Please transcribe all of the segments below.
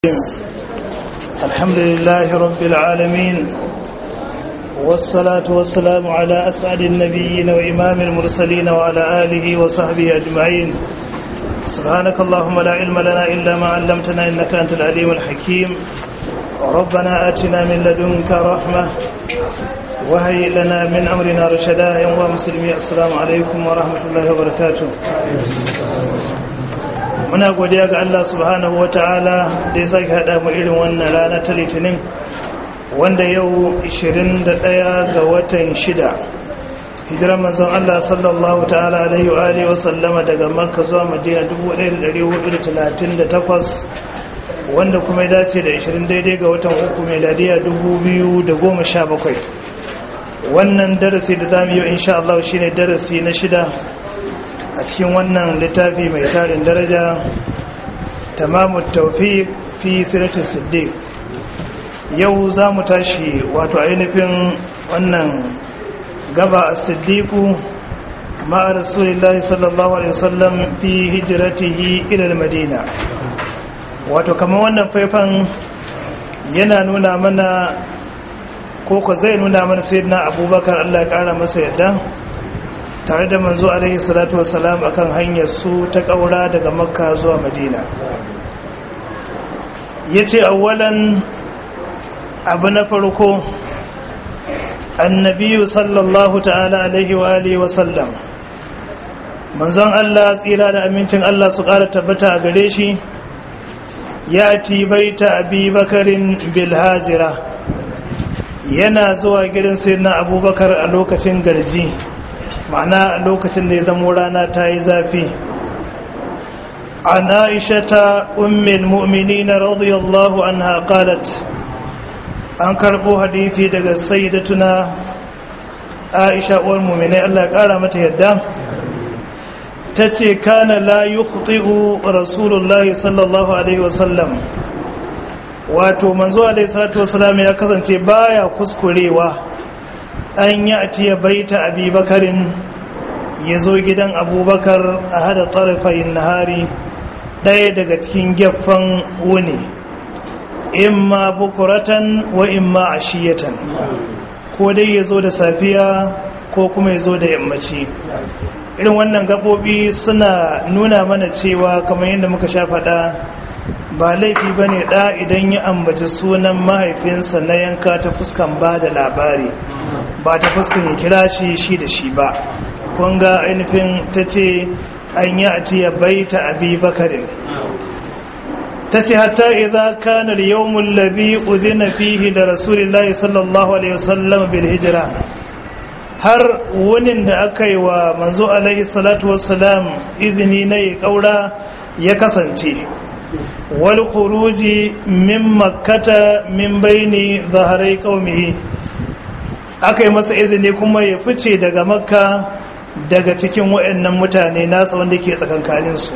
الحمد لله رب العالمين والصلاة والسلام على أسعد النبيين وإمام المرسلين وعلى آله وصحبه أجمعين سبحانك اللهم لا علم لنا إلا ما علمتنا إنك أنت العليم الحكيم ربنا آتنا من لدنك رحمة وهي لنا من أمرنا رشدا يا مسلمي السلام عليكم ورحمة الله وبركاته muna godiya ga Allah subhanahu wa ta'ala da ya sake haɗa mu irin wannan rana ta litinin wanda yau 21 ga watan shida hijirar manzon Allah sallallahu ta'ala alaihi wa alihi wa sallama daga makka zuwa madina 1438 wanda kuma ya dace da 20 daidai ga watan uku meladiya 2017 wannan darasi da zamu yi insha Allah shine darasi na shida a cikin wannan littafi mai tarin daraja tamamu taufiq fi siratul siddiq yau za mu tashi wato ainihin wannan gaba a siddiqu ma'a rasulillahi sallallahu alaihi wasallam fi hijratihi ila madina wato kamar wannan faifan yana nuna mana koko zai nuna mana sayyidina abubakar Allah ya kara masa yadda tare da manzo alaihi salatu wassalam akan hanyar su ta kaura daga makka zuwa madina yace awwalan abu na farko annabiyu sallallahu ta'ala alaihi wa alihi wa sallam manzon Allah tsira da amincin Allah su ƙara tabbata a gare shi ya ti baita abi bakarin bil hajira yana zuwa gidan sayyidina abubakar a lokacin garji ma'ana lokacin da ya zamo rana ta yi zafi an aishata ummin mu'mini na radiyallahu anha qalat an karbo hadithi daga sayyidatuna aisha uwar mu'minai Allah ya kara mata yadda ta ce kana la yukhti'u rasulullahi sallallahu alaihi wasallam wato manzo alaihi salatu wasallam ya kasance baya kuskurewa an yi a ciye baita abubakarin ya zo gidan abubakar a hada tsarafayin nahari ɗaya daga cikin gefen wuni imma bukuratan wa imma ashiyatan ko dai ya zo da safiya ko kuma ya zo da yammaci irin wannan gaɓoɓi suna nuna mana cewa kamar yadda muka sha faɗa ba laifi ba ne ɗa idan ya ambaci sunan mahaifinsa na yanka ta fuskan ba da labari ba ta fuskan ya kira shi shi da shi ba kunga ainihin ta ce an yi a tiya baita abi bakarin ta ce hatta idan kanar yawon labi udina fihi da rasulullahi sallallahu alaihi wasallam bil hijira har wunin da aka yi wa manzo alaihi salatu wasalam izini na yi kaura ya kasance wal khuruji min makkata min baini zaharai qaumihi aka yi masa izini kuma ya fice daga makka daga cikin waɗannan mutane nasa wanda ke tsakankaninsu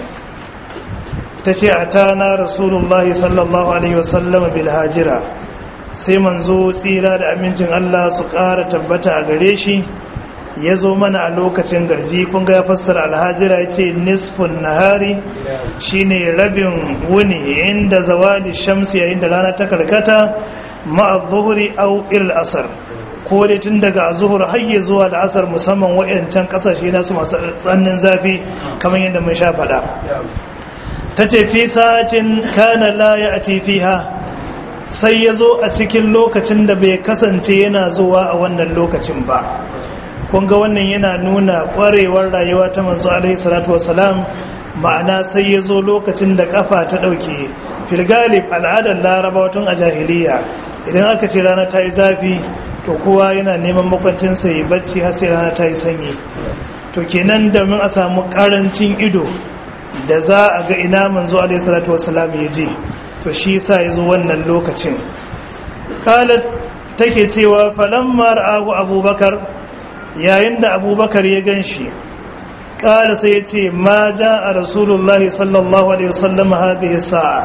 ta ce a ta na rasulullahi sallallahu alaihi wasallam bil hajira sai manzo tsira da amincin Allah su ƙara tabbata a gare shi ya zo mana a lokacin garji kun ga ya fassara alhajira ya ce nisfun nahari shine rabin wuni inda zawali shamsi yayin da rana ta karkata ma'a zuhuri au il asar ko dai tun daga zuhur hayye zuwa da asar musamman wayancan kasashe nasu masu tsannin zafi kamar yadda mun sha faɗa ta ce fi sa'atin kana la ya ati fiha sai ya zo a cikin lokacin da bai kasance yana zuwa a wannan lokacin ba kun ga wannan yana nuna ƙwarewar rayuwa ta manzo alaihi salatu wasalam ma'ana sai ya zo lokacin da kafa ta ɗauke filgalib al'adar larabawa tun a jahiliya idan aka ce rana ta yi zafi to kowa yana neman makwancinsa ya bacci har sai rana ta yi sanyi to kenan domin a samu karancin ido da za a ga ina manzo alaihi salatu wassalam ya je to shi yasa yazo wannan lokacin qalat take cewa falamma ra'ahu abubakar yayin da abubakar ya ganshi qala sai yace ma jaa rasulullahi sallallahu alaihi wasallam hadhihi sa'a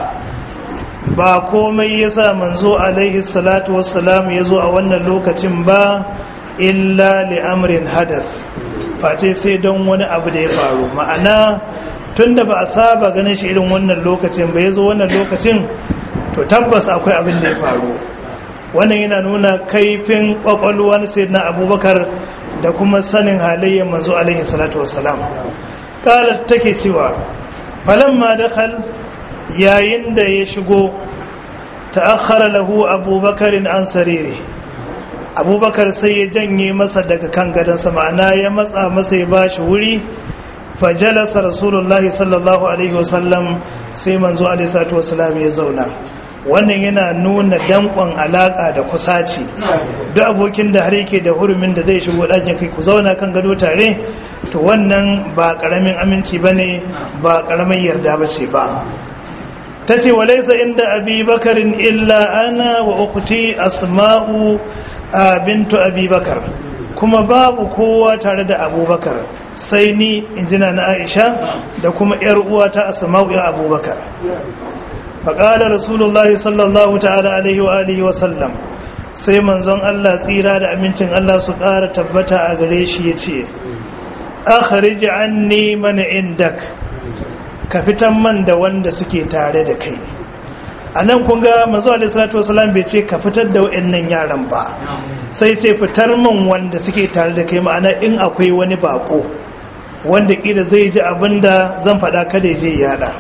ba komai yasa manzo alaihi salatu wassalam yazo a wannan lokacin ba illa li amrin hadath face sai don wani abu da ya faru ma'ana tunda ba a saba ganin shi irin wannan lokacin ba yazo wannan lokacin to tabbas akwai abin da ya faru wannan yana nuna kaifin kwakwalwar sayyidina abubakar da kuma sanin halayyar manzo alaihi salatu wassalam kala take cewa falamma dakhal yayin da ya shigo ta'akhkhara lahu abubakarin an sariri abubakar sai ya janye masa daga kan gadonsa ma'ana ya matsa masa ya bashi wuri fajalasa rasulullahi sallallahu alaihi wasallam sai manzo alaihi salatu wasallam ya zauna wannan yana nuna dankon alaka da kusaci duk abokin da har yake da hurumin da zai shigo ɗakin kai ku zauna kan gado tare to wannan ba ƙaramin aminci bane ba ƙaramin yarda bace ba tace walaysa inda abi bakarin illa ana wa ukhti asma'u bintu abi bakar kuma babu kowa tare da abubakar sai ni injina na aisha da kuma yar uwa ta asma'u ya abubakar faƙaɗa rasulullahi sallallahu ta'ala alaihi wa alihi wa sallam sai manzon Allah tsira da amincin Allah su ƙara tabbata a gare shi ya ce akhrij anni man indak ka fitan man da wanda suke tare da kai a nan kun ga manzo alaihi salatu wasallam bai ce ka fitar da wayannan yaran ba sai sai fitar man wanda suke tare da kai ma'ana in akwai wani bako wanda kila zai ji abinda zan faɗa kada ya je yada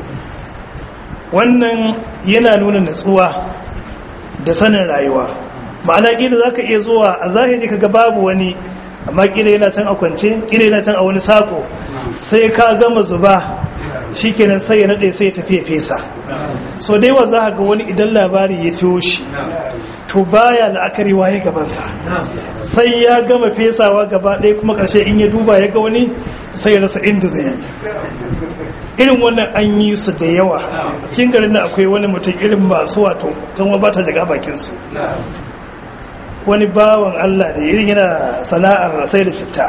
wannan yana nuna natsuwa da sanin rayuwa ma'ana kila za ka iya zuwa a zahiri ka ga babu wani amma kila yana can a kwance kila yana can a wani sako sai ka gama zuba shi kenan sai ya naɗe sai ya tafi ya fesa so dai wa za ga wani idan labari ya ciwo shi to baya la'akari waye gabansa sai ya gama fesawa gaba ɗaya kuma ƙarshe in ya duba ya ga wani sai ya rasa inda zai yi irin wannan an yi su da yawa cikin garin da akwai wani mutum irin masu wato kan ba ta jiga bakinsu wani bawan Allah da irin yana sana'ar sai da citta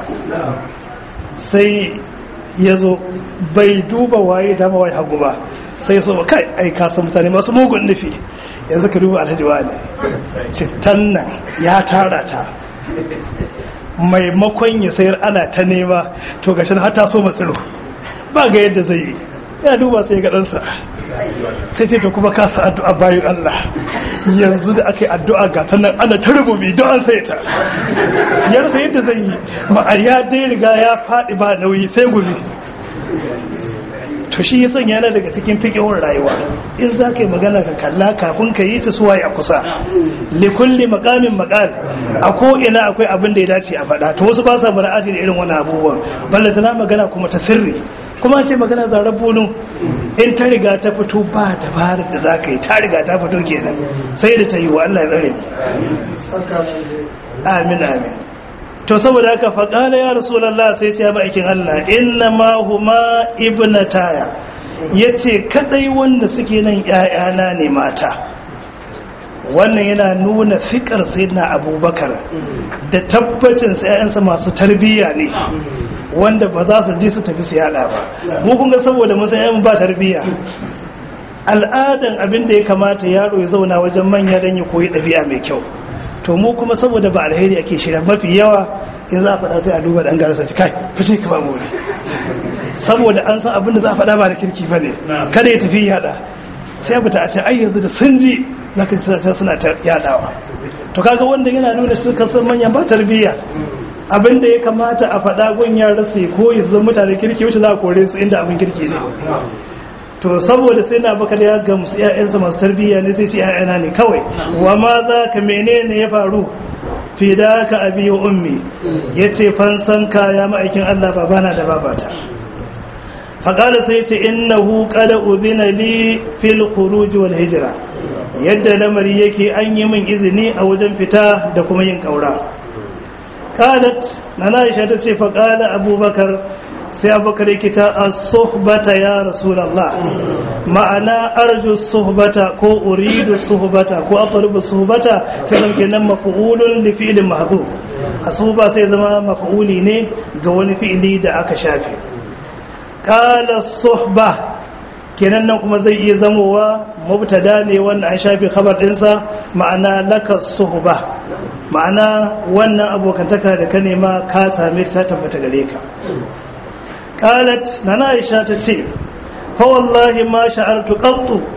sai ya zo bai duba waye dama waye hagu ba sai so ba kai ai kasan mutane masu mugun nufi yanzu ka duba alhaji ne cittan nan ya tara ta maimakon ya sayar ana ta nema to gashin har ta so matsiro ba ga yadda zai yi ya duba sai ga ɗansa sai ce to kuma kasa addu'a bayan Allah yanzu da aka yi addu'a ga ta nan ana ta rububi don an sai ta ya rasa yadda zai yi ma'a ya dai riga ya faɗi ba nauyi sai gumi to shi ya sanya yana daga cikin fikihun rayuwa in za ka yi magana ka kalla kafin ka yi ta suwaye a kusa likulli makamin makal a ko'ina akwai abin da ya dace a faɗa to wasu ba sa bara'ati da irin wani abubuwan ballata na magana kuma ta sirri kuma ce magana zarar bunu in ta riga ta fito ba dabarar da za ka yi ta riga ta fito kenan sai da ta yi wa Allah ya tsare amin amin to saboda haka faƙala ya rasulallah sai ce ya ma'aikin Allah inna ma huma ibnataya yace kadai wanda suke nan ƴaƴana ne mata wannan yana nuna fikar sayyidina abubakar da tabbacin ƴaƴansa masu tarbiyya ne wanda ba za su je su tafi su yada ba mu kun ga saboda mun san ba tarbiyya al'adan abin da ya kamata yaro ya zauna wajen manya dan ya koyi ɗabi'a mai kyau to mu kuma saboda ba alheri ake shirya mafi yawa in za a faɗa sai a duba ɗan garasa ci kai fashe ka ba mu saboda an san abin da za a faɗa ba da kirki ba ne kada ya tafi yada sai a fita a ce ai yanzu da sun ji za ka ci suna ta yadawa to kaga wanda yana nuna su kan san manyan ba tarbiyya abin da ya kamata a faɗa gun yaran su ko ya zama mutane kirki wacce za a kore su inda abin kirki ne to saboda sai na baka ya gamsu ƴaƴansa masu tarbiyya ne sai ce ƴaƴana ne kawai wa ma za ka menene ya faru fi da ka abi wa ummi yace fansan ka ya ma'aikin Allah babana da babata faqala sai yace innahu qad udhina li fil khuruj wal hijra yadda lamari yake an yi min izini a wajen fita da kuma yin kaura qalat nana Aisha ta ce faqala abubakar sai abubakar yake ta as-suhbata ya rasulullah ma'ana arju suhbata ko uridu suhbata ko aqrabu suhbata sai zan kenan maf'ulun li fi'lin mahdhuf asuba sai zama maf'uli ne ga wani fi'ili da aka shafe qala suhba kenan nan kuma zai iya zamowa mubtada ne wanda an shafe khabar dinsa ma'ana laka suhba ma'ana wannan abokantaka da ka nema ka same ta tabbata gare ka qalat nana aisha ta ce fa wallahi ma sha'artu qattu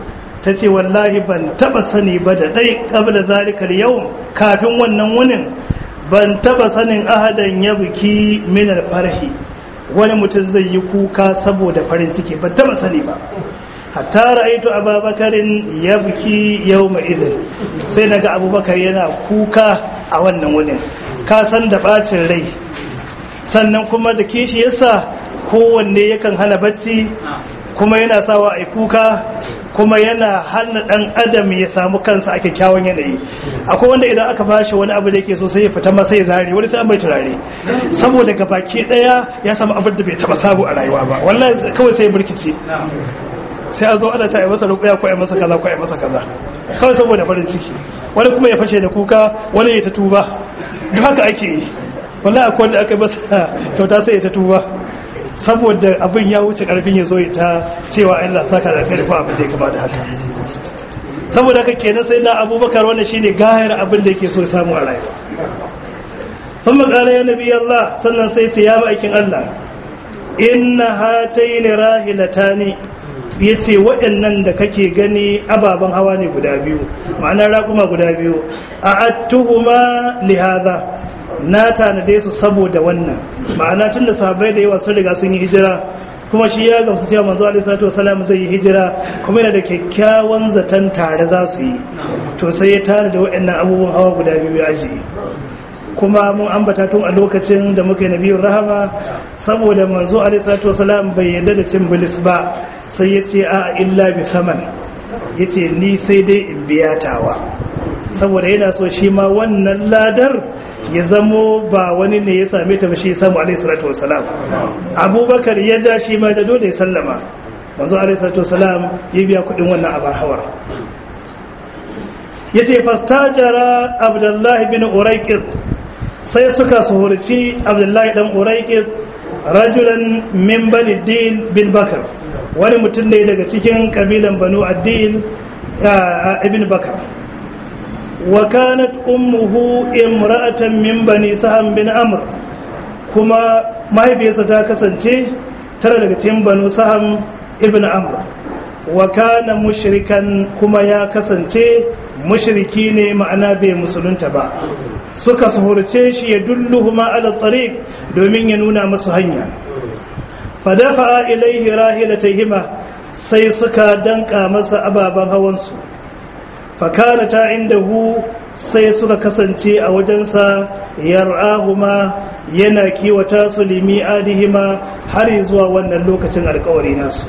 ta ce wallahi ban taba sani ba da ɗai ƙabla zalikar yau kafin wannan wunin ban taba sanin ahadan ya buki minar farhi wani mutum zai yi kuka saboda farin ciki ban taba sani ba hatta ra'aitu ababakarin ya buki yau mai idin sai daga abubakar yana kuka a wannan wunin ka san da bacin rai sannan kuma da kishi yasa kowanne yakan hana bacci kuma yana sawa a kuka kuma yana hana dan adam ya samu kansa a kyakkyawan yanayi akwai wanda idan aka bashi wani abu da yake so sai ya fita masa ya zare wani sai an bai turare saboda gabaki daya ya samu abin da bai taba sabu a rayuwa ba wallahi kawai sai ya burkice sai a zo ana ta yi masa rukuya ko yi masa kaza ko yi masa kaza kawai saboda farin ciki wani kuma ya fashe da kuka wani ya ta tuba duk haka ake yi wallahi akwai wanda aka masa kyauta sai ya ta tuba saboda abin ya wuce karfin ya zo ya ta cewa Allah saka da karfi abin da ya kama da haka saboda haka kenan sai na abubakar wannan shine gayar abin da yake so ya samu a rayuwa sun makala ya nabi Allah sannan sai ce ya aikin Allah inna hataini rahilatani ya ce waɗannan da kake gani ababen hawa ne guda biyu ma'ana raƙuma guda biyu a attuhuma lihaza na tanade su saboda wannan ma'ana tun da sahabbai da yawa sun riga sun yi hijira kuma shi ya gamsu cewa manzo alaihi salatu wasalam zai yi hijira kuma yana da kyakkyawan zaton tare za su yi to sai ya tare da waɗannan abubuwan hawa guda biyu ya ajiye kuma mun ambata tun a lokacin da muka yi nabiyun rahama saboda manzo alaihi salatu wasalam bai yarda da cin bilis ba sai ya ce a illa bi saman ya ce ni sai dai in biya tawa saboda yana so shi ma wannan ladar ya zamo ba wani ne ya same ta ba shi samu alaihi salatu wasalam abubakar ya ja shi ma da dole ya sallama manzo alaihi salatu wasalam ya biya kudin wannan abar hawar ya ce fastajara abdullahi bin uraikid sai suka suhurci abdullahi dan uraikid rajulan min bani din bin bakar wani mutum ne daga cikin kabilan banu addin ibn bakar wa kanat ummuhu imra'atan min bani saham bin amr kuma mahaifiyarsa ta kasance tara daga cikin banu saham ibn amr wa kana mushrikan kuma ya kasance mushriki ne ma'ana bai musulunta ba suka suhurce shi ya dulluhuma ala tariq domin ya nuna masu hanya fadafa ilaihi rahilatayhima sai suka danka masa ababen hawansu fakana ta indahu sai suka kasance a wajensa yar'ahuma yana kiwata su limi adihima har zuwa wannan lokacin alkawari nasu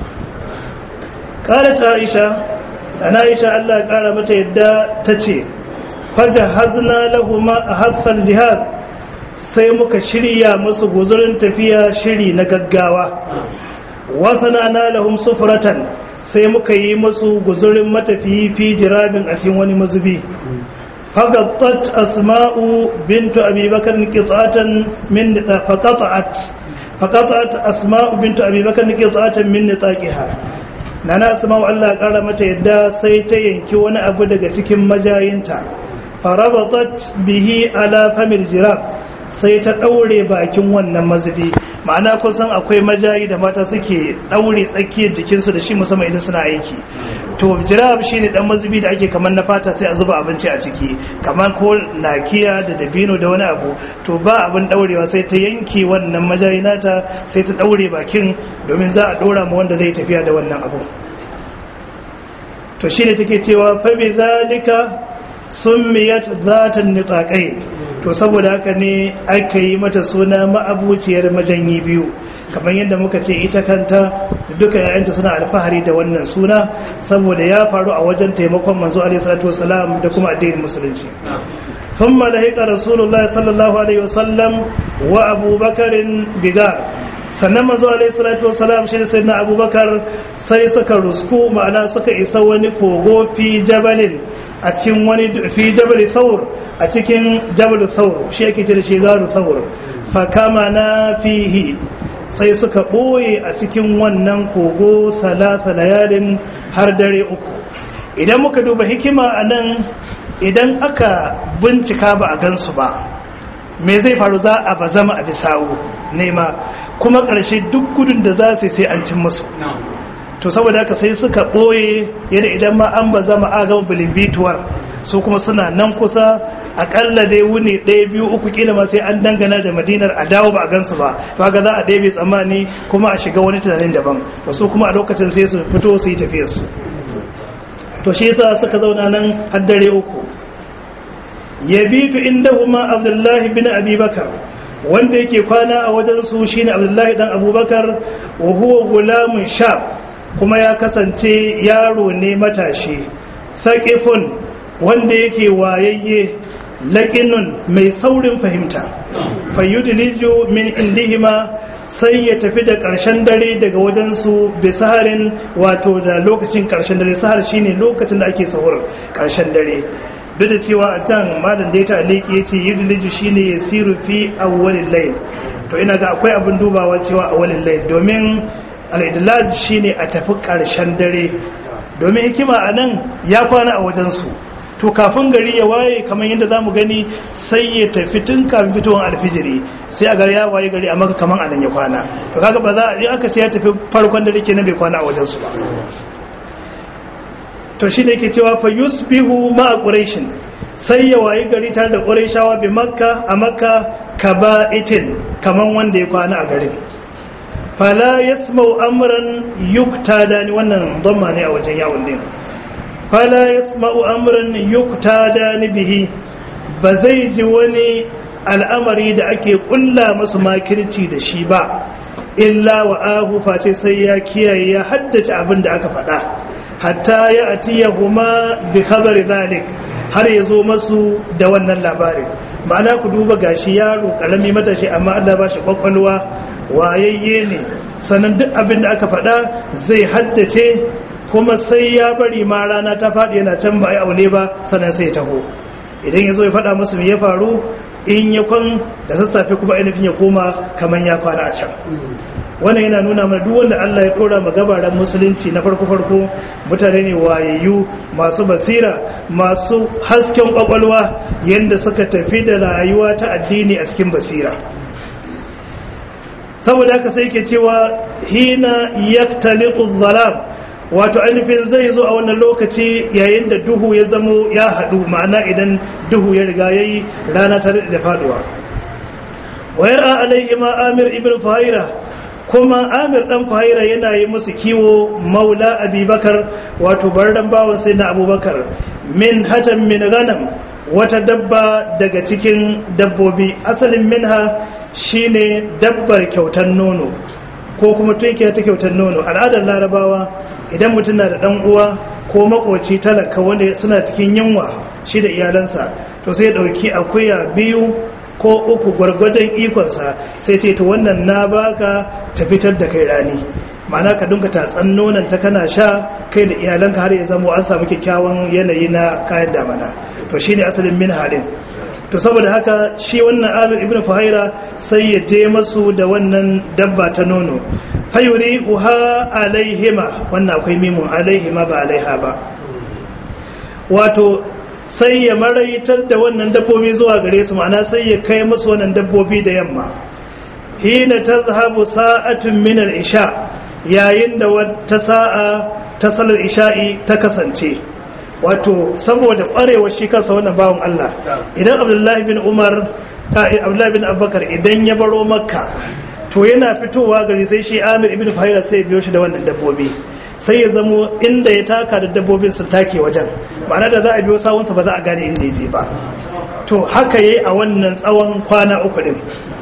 qalat aisha ana aisha Allah ya kara mata yadda tace fajahazna lahumma haffal jihaz sai muka shirya musu guzurin tafiya shiri na gaggawa wasana na lahum sufratan sai muka yi musu guzurin matafiyi fi jirabin a cikin wani mazubi fagattat asma'u bintu abubakar qita'atan min faqata'at faqata'at asma'u bintu abubakar qita'atan min nitaqiha nana asma'u Allah ya kara mata yadda sai ta yanki wani abu daga cikin majayinta farabatat bihi ala famil jirab sai ta ɗaure bakin wannan mazubi ma'ana kun san akwai majayi da mata suke ɗaure tsakiyar jikinsu da shi musamman idan suna aiki to jirab shi ne ɗan mazubi da ake kamar na fata sai a zuba abinci a ciki kamar ko nakiya da dabino da wani abu to ba abin ɗaurewa sai ta yanke wannan majayi nata sai ta ɗaure bakin domin za a ɗora ma wanda zai tafiya da wannan abu to shi ne take cewa fa bi zalika summiyat zatan nitaqai to saboda haka ne aka yi mata suna ma'abuciyar majanyi biyu kamar yadda muka ce ita kanta da duka yayanta suna alfahari da wannan suna saboda ya faru a wajen taimakon manzo alaihi salatu wasalam da kuma addinin musulunci ثم لحق رسول الله صلى الله عليه وسلم وابو بكر بغار sannan manzo alaihi salatu wasalam shi da sayyidina abubakar sai suka rusku ma'ana suka isa wani kogo fi jabalin a cikin wani fi jabal thawr a cikin jabal thawr shi yake ce da shi garu thawr fa kama na fihi sai suka boye a cikin wannan kogo salasa layalin har dare uku idan muka duba hikima anan idan aka bincika ba a gansu ba me zai faru za a bazama a bisawo nema kuma ƙarshe duk gudun da za su sai an cin musu to saboda haka sai suka ɓoye yadda idan ma an ba zama agama bilimbituwar su kuma suna nan kusa akalla dai wuni ɗaya biyu uku kila ma sai an dangana da madinar a dawo ba a gansu ba ba ga za a ɗaya tsammani kuma a shiga wani tunanin daban wasu kuma a lokacin sai su fito su yi tafiyarsu to shi yasa suka zauna nan har dare uku yabitu indahuma abdullahi bin abubakar wanda yake kwana a wajen su shine abdullahi dan abubakar wa huwa gulamun shab kuma ya kasance yaro ne matashi saqifun wanda yake wayayye laƙinun mai saurin fahimta fayyudiliju min indihima sai ya tafi da ƙarshen dare daga wajensu da saharin wato da lokacin ƙarshen dare sahar shine lokacin da ake sahur ƙarshen dare duk da cewa a can malam da ya ta aliki ya ce yudiliju shine ya siru fi awwalin layl to ina ga akwai abin dubawa cewa awwalin layl domin al-idlaj shine a tafi ƙarshen dare domin hikima a nan ya kwana a wajensu to kafin gari ya waye kamar yadda za mu gani sai ya tafi tun kafin fitowar alfijiri sai a ga ya waye gari a maka kamar anan ya kwana to kaga ba za a yi aka sai ya tafi farkon da ke na bai kwana a wajensu ba to shi ne ke cewa fa yusbihu ma quraishin sai ya waye gari tare da quraishawa bi makka a makka kaba'itin kaman wanda ya kwana a garin fala yasma'u amran yuktada ni wannan dhamma ne a wajen yawon din fala yasma'u amran yuktada ni bihi ba zai ji wani al'amari da ake kulla masu makirci da shi ba illa wa ahu face sai ya kiyaye ya haddace abin da aka faɗa hatta ya atiya huma bi khabari zalik har ya zo masu da wannan labarin ma'ana ku duba gashi yaro karami matashi amma Allah ba shi kwakwalwa wayayye ne sannan duk abin da aka faɗa zai haddace kuma sai ya bari ma rana ta faɗi yana can ba a yi aune ba sannan sai ya taho idan ya zo ya faɗa musu me ya faru in ya kwan da sassafe kuma ainihin ya koma kamar ya kwana a can wannan yana nuna mana duk wanda Allah ya dora ma gabaran musulunci na farko farko mutane ne wayayyu masu basira masu hasken kwakwalwa yanda suka tafi da rayuwa ta addini a cikin basira saboda haka sai ke cewa hina yaktaliqu zalam wato ainihin zai zo a wannan lokaci yayin da duhu ya zamo ya haɗu ma'ana idan duhu ya riga yayi rana ta da faduwa wayar alaihi ma amir ibn fahira kuma amir dan fahira yana yi musu kiwo maula abubakar wato bardan bawan sai na abubakar min hatan min ganam wata dabba daga cikin dabbobi asalin minha shine dabbar kyautar nono ko kuma tunkiya ta kyautar nono al'adar larabawa idan mutum na da dan uwa ko makoci talaka wanda suna cikin yunwa shi da iyalansa to sai dauki akuya biyu ko uku gwargwadon ikonsa sai ce to wannan na baka ta fitar da kai rani ma'ana ka dunka tatsan nonon ta kana sha kai da iyalanka har ya zama an samu kyakkyawan yanayi na kayan damana to shine asalin min halin to saboda haka shi wannan amir ibn fahira sai ya je masu da wannan dabba ta nono fayuri uha alaihima wannan akwai mimun alaihima ba alaiha ba wato sai ya maraitar da wannan dabbobi zuwa gare su ma'ana sai ya kai musu wannan dabbobi da yamma hina tazhabu sa'atun min al-isha yayin da wata sa'a ta salar isha'i ta kasance wato saboda kwarewar shi kansa wannan bawon Allah idan Abdullahi bin Umar Abdullahi bin Abubakar idan ya baro Makka to yana fitowa gari sai shi Amir ibn Fahira sai biyo shi da wannan dabbobi sai ya zamo inda ya taka da dabbobin su take wajen ma'ana da za a biyo sawunsa ba za a gane inda ya je ba to haka yayi a wannan tsawon kwana uku din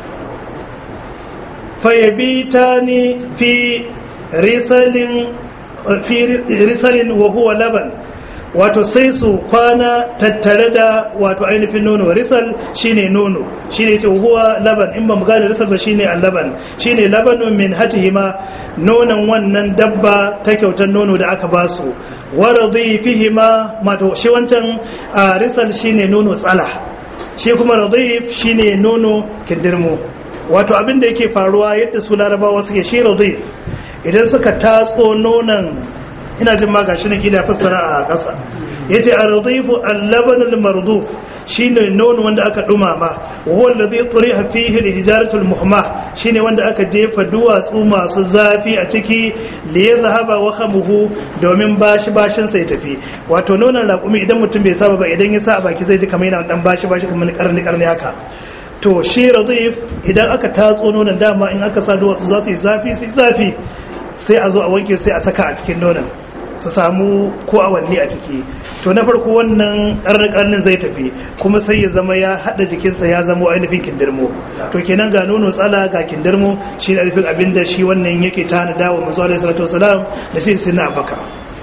fayabitani fi risalin fi risalin wa huwa laban wato sai su kwana tattare da wato ainihin nono risal shine nono shine ce huwa laban in ba mu gane risal ba shine al-laban shine labanun min hatihima nonon wannan dabba ta kyautar nono da aka basu wa radifihima mato shi wancan risal shine nono tsala shi kuma radif shine nono kindirmo wato abin da yake faruwa yadda su larabawa suke shi radif idan suka tatso nonon ina jin ma gashi ne kila fassara a ƙasa yace ar-radifu al-laban al-marduf shine nono wanda aka dumama wa huwa alladhi turiha fihi al-hijaratu al-muhma shine wanda aka jefa duwatsu masu zafi a ciki li yadhhaba wa khamuhu domin bashi bashin sai tafi wato nonon raƙumi idan mutum bai saba ba idan ya sa a baki zai ji kamar yana dan bashi bashi kamar karni karni haka to shi radif idan aka tatso nonon dama in aka sa duwatsu za su yi zafi su yi zafi sai a zo a wanke sai a saka a cikin nonon su samu ko awanni a ciki to na farko wannan karnin zai tafi kuma sai ya zama ya hada jikinsa ya zama ainihin kindirmo to kenan ga nono tsala ga kindirmo shi ne ainihin abinda shi wannan yake tana dawo mazu alaihi salatu wasalam da sai sinna abaka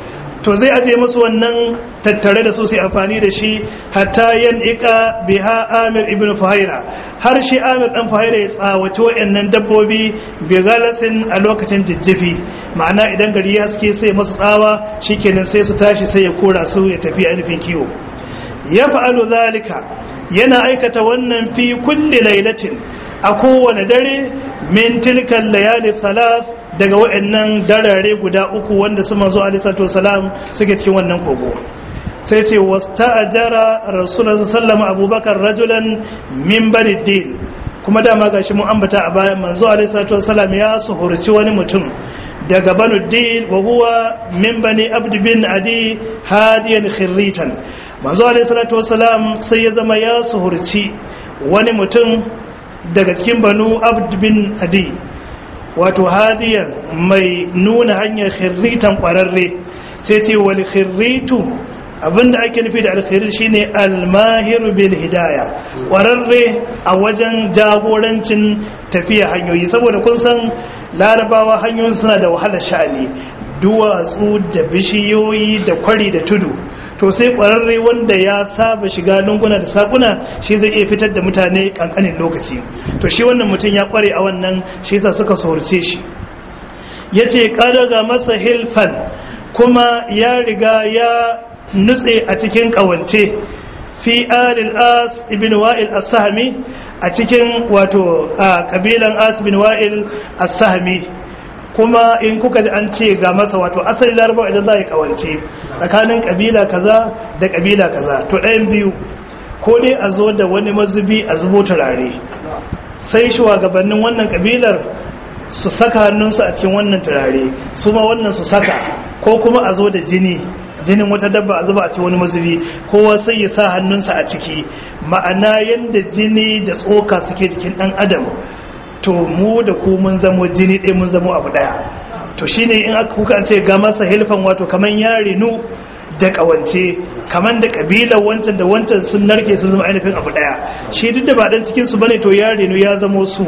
to zai aje musu wannan tattare da su sai amfani da shi hatta yan ika biha amir ibn fuhaira har shi amir dan fuhaira ya tsawaci wayannan dabbobi bi galasin a lokacin jijjifi ma'ana idan gari ya suke sai masu tsawa shikenan sai su tashi sai ya kora su ya tafi ainihin kiwo ya fa'alu zalika yana aikata wannan fi kulli lailatin a kowane dare min tilkan layali thalath daga waɗannan darare guda uku wanda su manzo alisatu salam suke cikin wannan kogo sai ce wasta ajara rasulullah sallama abubakar rajulan min bani din kuma dama gashi mun ambata a bayan manzo alisatu salam ya suhurci wani mutum daga banu din wa huwa min bani abd bin adi hadiyan khirritan manzo alisatu salam sai ya zama ya suhurci wani mutum daga cikin banu abd bin adi wato hadiyan mai nuna hanyar khirritan kwararre sai ce wal khirritu abinda ake nufi da alkhairir shine almahiru bil hidaya kwararre a wajen jagorancin tafiya hanyoyi saboda kun san larabawa hanyoyin suna da wahalar sha'ani duwatsu da bishiyoyi da kwari da tudu to sai kwararre wanda ya saba shiga lunguna da sakuna shi zai iya fitar da mutane kankanin lokaci to shi wannan mutum ya kware a wannan shi yasa suka saurce shi yace kada ga masa hilfan kuma ya riga ya nutse a cikin kawance fi alil as ibn wa'il as-sahmi a cikin wato kabilan as ibn wa'il as-sahmi kuma in kuka ji an ce ga masa wato asali larabawa idan za a yi kawance tsakanin kabila kaza da kabila kaza to ɗayan biyu ko dai a zo da wani mazubi a zubo turare sai shugabannin wannan kabilar su saka hannunsu a cikin wannan turare su ma wannan su saka ko kuma a zo da jini jinin wata dabba a zuba a cikin wani mazubi kowa sai ya sa hannunsa a ciki ma'ana yadda jini da tsoka suke jikin ɗan adam to mu da ku mun zamo jini ɗaya mun zamo abu ɗaya to shine in aka kuka ce ga masa hilfan wato kaman ya rinu da ƙawance kaman da ƙabilar wancan da wancan sun narke sun zama ainihin abu ɗaya shi duk da ba ɗan cikin su bane to ya rinu ya zamo su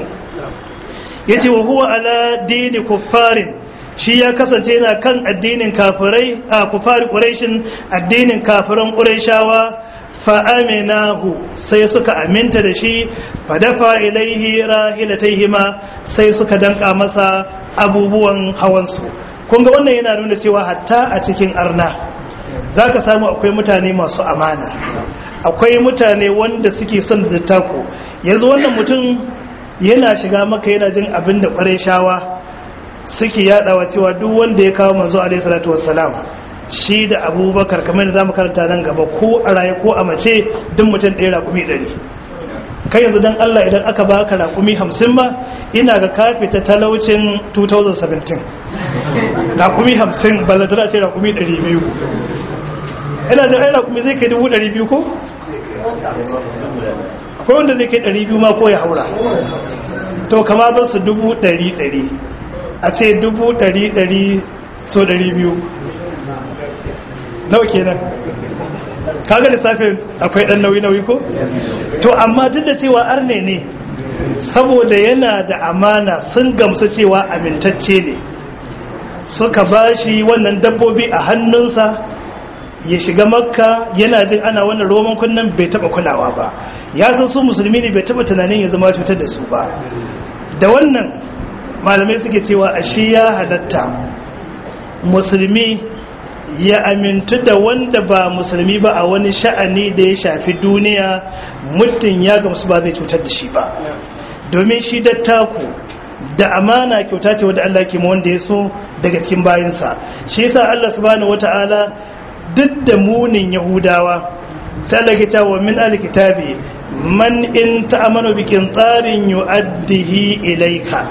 yace wa huwa ala dini kuffarin shi ya kasance yana kan addinin kafirai a kufari quraishin addinin kafiran quraishawa fa'aminahu sai suka aminta da shi fadafa ilaihi rahilataihima sai suka danka masa abubuwan hawansu kunga wannan yana nuna cewa hatta a cikin arna za ka samu akwai mutane masu amana akwai mutane wanda suke son da tako yanzu wannan mutum yana shiga maka yana jin abin da kwarai shawa suke yadawa cewa duk wanda ya kawo manzo alaihi salatu wassalam shi da abubakar kamar da za mu karanta nan gaba ko a raye ko a mace duk mutum ɗaya rakumi ɗari kai yanzu don allah idan aka baka rakumi hamsin ba ina ga kafe ta talaucin 2017 rakumi hamsin ba zai ce rakumi ɗari biyu ina jin ai rakumi zai kai dubu ɗari biyu ko? akwai wanda zai kai ɗari biyu ma ko ya haura to kama ba su dubu ɗari ɗari a ce dubu ɗari ɗari so ɗari biyu nawa kenan kaga lissafin akwai dan nauyi nauyi ko to amma duk da cewa arne ne saboda yana da amana sun gamsu cewa amintacce ne suka bashi wannan dabbobi a hannunsa ya shiga makka yana jin ana wannan roman kunnan bai taba kulawa ba ya san su musulmi ne bai taba tunanin ya zama cutar da su ba da wannan malamai suke cewa ashe ya halatta musulmi ya amintu da wanda ba musulmi ba a wani sha'ani da ya shafi duniya muddin ya gamsu ba zai cutar da shi ba domin shi dattaku da amana kyauta ce wadda Allah ke wanda ya so daga cikin bayansa shi yasa Allah subhanahu wata'ala duk da munin yahudawa sai Allah ke cewa min alkitabi man in ta'amanu bikin tsarin yu'addihi ilaika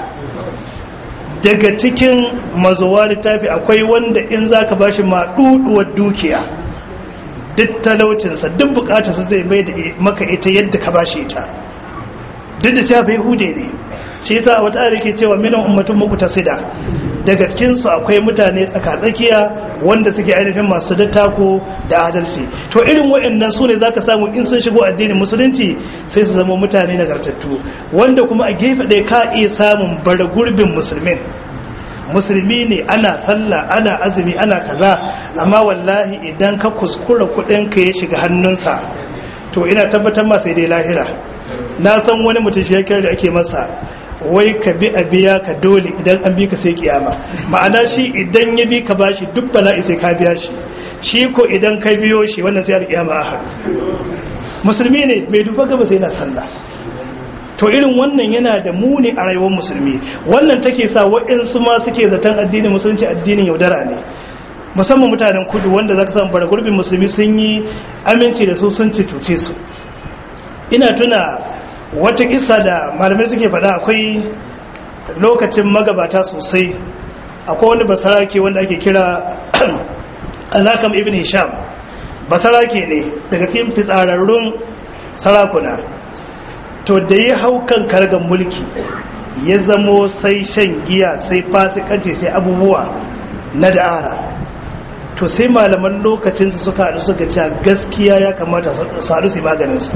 daga cikin mazuwa littafi akwai wanda in zaka bashi maɗuɗuwar dukiya duk talaucinsa duk bukatarsa zai mai da maka ita yadda ka bashi ita duk da shafi hude ne shi yasa a wata ayar ke cewa minan ummatun muqtasida daga cikin su akwai mutane tsakatsakiya wanda suke ainihin masu dattako da adalci to irin waɗannan su ne zaka samu in sun shigo addinin musulunci sai su zama mutane nagartattu wanda kuma a gefe ɗaya ka iya samun bara gurbin musulmin musulmi ne ana sallah ana azumi ana kaza amma wallahi idan ka kuskura kuɗin ka ya shiga hannunsa to ina tabbatar ma sai dai lahira na san wani mutum shi da ake masa wai ka bi a biya ka dole idan an bi ka sai kiyama ma'ana shi idan ya bi ka bashi duk bala'i sai ka biya shi shi ko idan ka biyo shi wannan sai alkiyama a musulmi ne mai duba gaba sai na sallah to irin wannan yana da muni a rayuwar musulmi wannan take sa waɗansu ma suke zaton addinin musulunci addinin yaudara ne musamman mutanen kudu wanda zaka samu bara gurbin musulmi sun yi aminci da su sun cuce su ina tuna wata kisa da malamai suke faɗa akwai lokacin magabata sosai akwai wani basarake wanda ake kira alakam ibn hisham basarake ne daga cikin fitsararrun sarakuna to da ya hau kan kargan mulki ya zamo sai shan giya sai fasikanci sai abubuwa na da'ara to sai malaman lokacinsu suka haɗu suka cewa gaskiya ya kamata su haɗu su yi maganinsa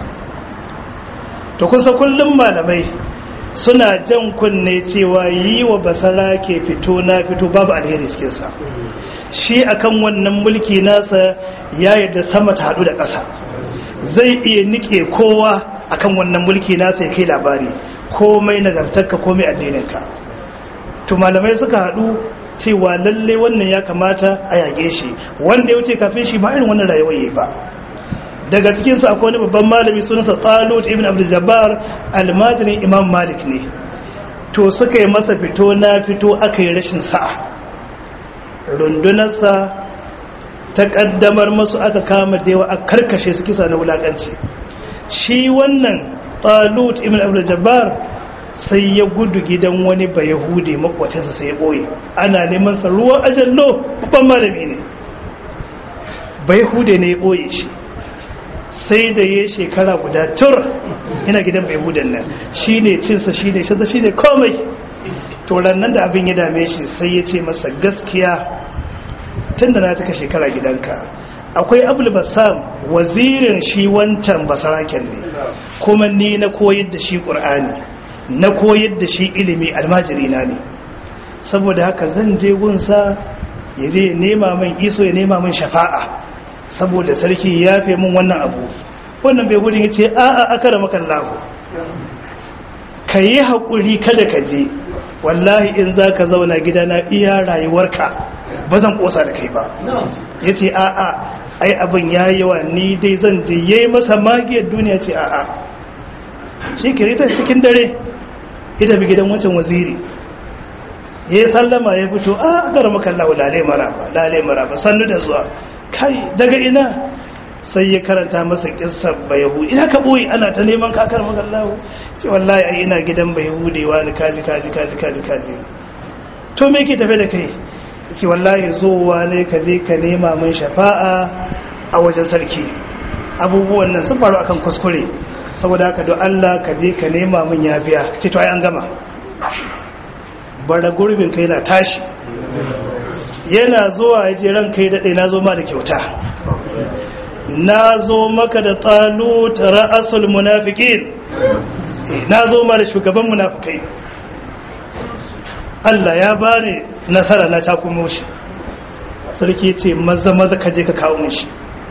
to kusa kullum malamai suna jan kunne cewa yi wa basara ke fito na fito babu alheri cikinsa shi akan wannan mulki nasa ya yadda sama ta haɗu da ƙasa zai iya nike kowa akan wannan mulki nasa ya kai labari komai nagartarka komai addininka to malamai suka haɗu cewa lalle wannan ya kamata a yage shi wanda ya wuce kafin shi ba irin wannan rayuwar yi ba daga cikinsu akwai wani babban malami sunansa talut ibn abdul jabbar almajirin imam malik ne to suka yi masa fito na fito aka yi rashin sa'a rundunarsa ta kaddamar masu aka kama da yawa a karkashe su kisa na wulakanci shi wannan talut ibn abdul jabbar sai ya gudu gidan wani ba yahudi makwacinsa sai ya ɓoye ana neman sa ruwan ajallo babban malami ne ba yahudi ne ya ɓoye shi sai da ya shekara guda tur ina gidan bai hudan nan shi ne cinsa shi ne shadda shi ne komai turan nan da abin ya dame shi sai ya ce masa gaskiya tun da na taka shekara gidanka akwai abul basam wazirin shi wancan basaraken ne kuma ni na koyar da shi ƙur'ani na koyar da shi ilimi almajirina ne saboda haka zan je gunsa ya je nema min iso ya nema min shafa'a saboda sarki ya fi mun wannan abu wannan bai gudun ya ce a'a aka da makallahu ka yi haƙuri kada ka je wallahi in za ka zauna gidana iya rayuwarka ba zan ƙosa da kai ba ya ce a'a ai abin ya yawa ni dai zan je ya yi masa magiyar duniya ce a'a shi kirita cikin dare ya tafi gidan wancan waziri ya yi sallama ya fito a aka da makallahu lalai maraba lalai maraba sannu da zuwa kai daga ina sai ya karanta masa kissar bayahu ina ka boye ana ta neman kakar magallahu ce wallahi ai ina gidan bayahudewa ni kaji kaji kaji kaji kaji to me ke tafe da kai ce wallahi zowa ne ka je ka nema min shafa'a a wajen sarki abubuwan nan sun faru akan kuskure saboda haka don Allah ka je ka nema min yafiya ce to ai an gama bara gurbin kai na tashi yana zuwa ya je ran kai daɗe na zo ma da kyauta na zo maka da talut ra'asul munafiqin na zo ma da shugaban munafikai Allah ya bani nasara na takumo shi sarki ce maza maza ka je ka kawo mushi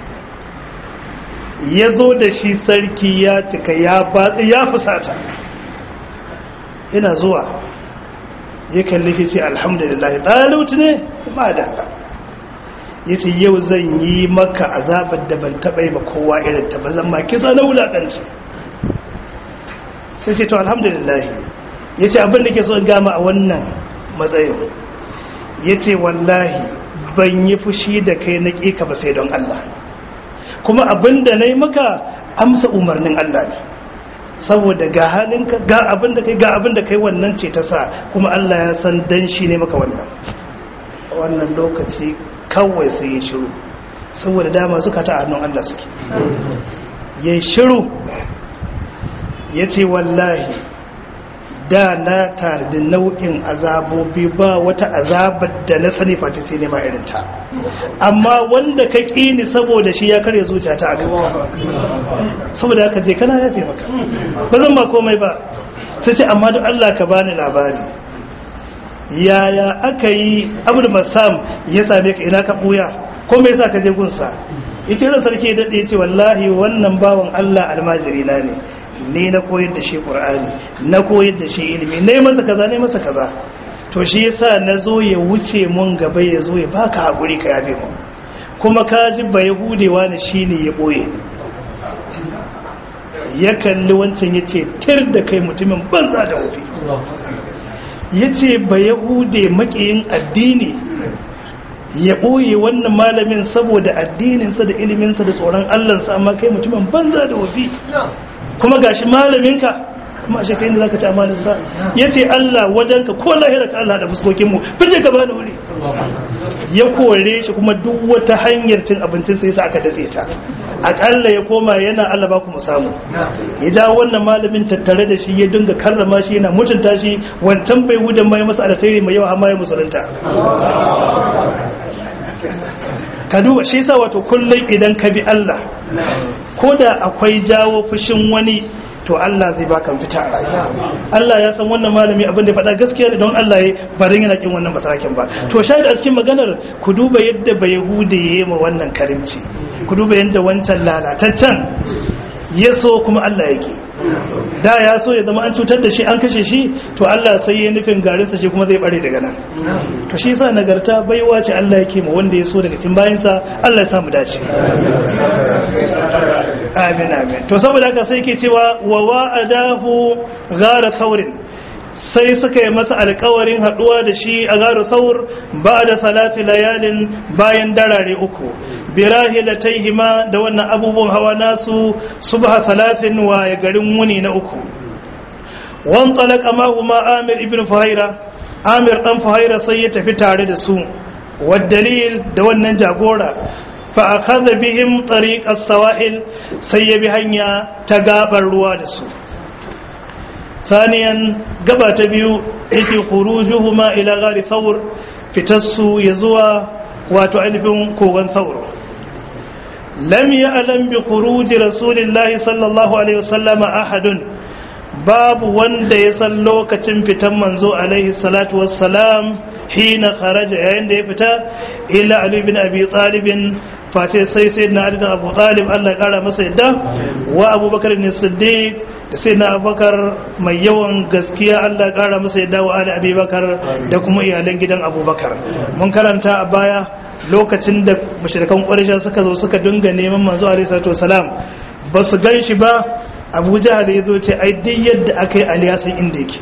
ya zo da shi sarki ya cika ya batsi ya fusata yana zuwa ya kalli shi ce alhamdulillah talut ne ba da ya ce yau zan yi maka azabar da ban taɓa yi ba kowa irin ta ba zan ma kisa na wulaƙanci sai ce to alhamdulillah ya ce abin da ke so in gama a wannan matsayin ya ce wallahi ban yi fushi da kai na ƙika ba sai don Allah kuma abinda nayi maka amsa umarnin Allah ne saboda ga halinka ga abinda kai ga abinda kai wannan ce ta sa kuma Allah ya san dan shi ne maka wannan wannan lokaci kawai sai ya shiru saboda dama suka ta hannun Allah suke ya shiru ya ce wallahi da na tare da nau'in azabobi ba wata azabar da na sani fata sai nema irinta amma wanda ka ƙini saboda shi ya karya zuciya ta aka saboda haka je kana yafe maka ba zan ba komai ba sai ce amma duk Allah ka bani labari yaya aka yi abul masam ya same ka ina ka buya ko me yasa ka je gunsa ita ran sarki ya dade ce wallahi wannan bawan Allah almajiri na ne ni na koyar da shi qur'ani na koyar da shi ilimi ne masa kaza ne masa kaza to shi yasa nazo ya wuce mun gaba ya zo ya baka hakuri ka yabe mu kuma ka ji ba yahudewa ne shine ya boye ya kalli wancan yace tir da kai mutumin banza da wofi yace ba yahude makiyin addini ya ɓoye wannan malamin saboda addininsa da iliminsa da tsoron allansa amma kai mutumin banza da wafi kuma gashi malaminka kuma ashe kai ne zaka ci amalinsa ya ce allah wajenka ko lahira ka allah da fuskokinmu fice ka bani wuri ya kore shi kuma duk wata hanyar cin abincin sai sa aka datse ta akalla ya koma yana allah ba ku mu samu idan wannan malamin tattare da shi ya dinga karrama shi yana mutunta shi wancan bai wudan mai masa alkhairi mai yawa amma ya musulunta ka duba shi sa wato kullum idan ka bi Allah ko da akwai jawo fushin wani to Allah zai baka fita a rayuwa Allah ya san wannan malami abin da ya faɗa gaskiya ne don Allah ya barin yana kin wannan basarakin ba to shahid a cikin maganar ku duba yadda ba yahude ya yi ma wannan karimci ku duba yadda wancan lalataccen ya so kuma Allah yake da ya so ya zama an cutar da shi an kashe shi to Allah sai ya nufin garinsa shi kuma zai bare daga nan to shi yasa nagarta baiwa ce Allah yake ma wanda ya so daga cikin bayansa Allah ya samu dace amin amin to saboda haka sai yake cewa wa wa'adahu ghara thawrin sai suka yi masa alkawarin haduwa da shi a garu saur ba da salafi layalin bayan darare uku birahilatayhima da wannan abubuwan hawa nasu subha salafin wa garin wuni na uku wan talaka ma huma amir ibn fuhaira amir dan fuhaira sai ya tafi tare da su wa dalil da wannan jagora fa akhadha bihim tariq as-sawahil sai ya bi hanya ta gabar ruwa da su ثانيا gaba ta biyu yake khurujuhuma ila ghari thawr fitassu yazuwa wato ainihin kogon thawr lam ya'lam bi khuruj rasulillahi sallallahu alaihi wasallam ahadun babu wanda ya san lokacin fitan manzo alaihi salatu wassalam hina kharaja yayin da ya fita illa ali bin abi talib face sai sayyidina ali bin abu talib Allah ya kara masa yadda wa abubakar ne siddiq da sai na abubakar mai yawan gaskiya allah kara masa ya dawo ali abubakar da kuma iyalan gidan abubakar mun karanta a baya lokacin da mashirkan ƙwarisha suka zo suka dinga neman manzo alaihi salatu wasalam ba su gan shi ba abu jahal ya zo ce ai duk yadda aka yi aliyasan inda yake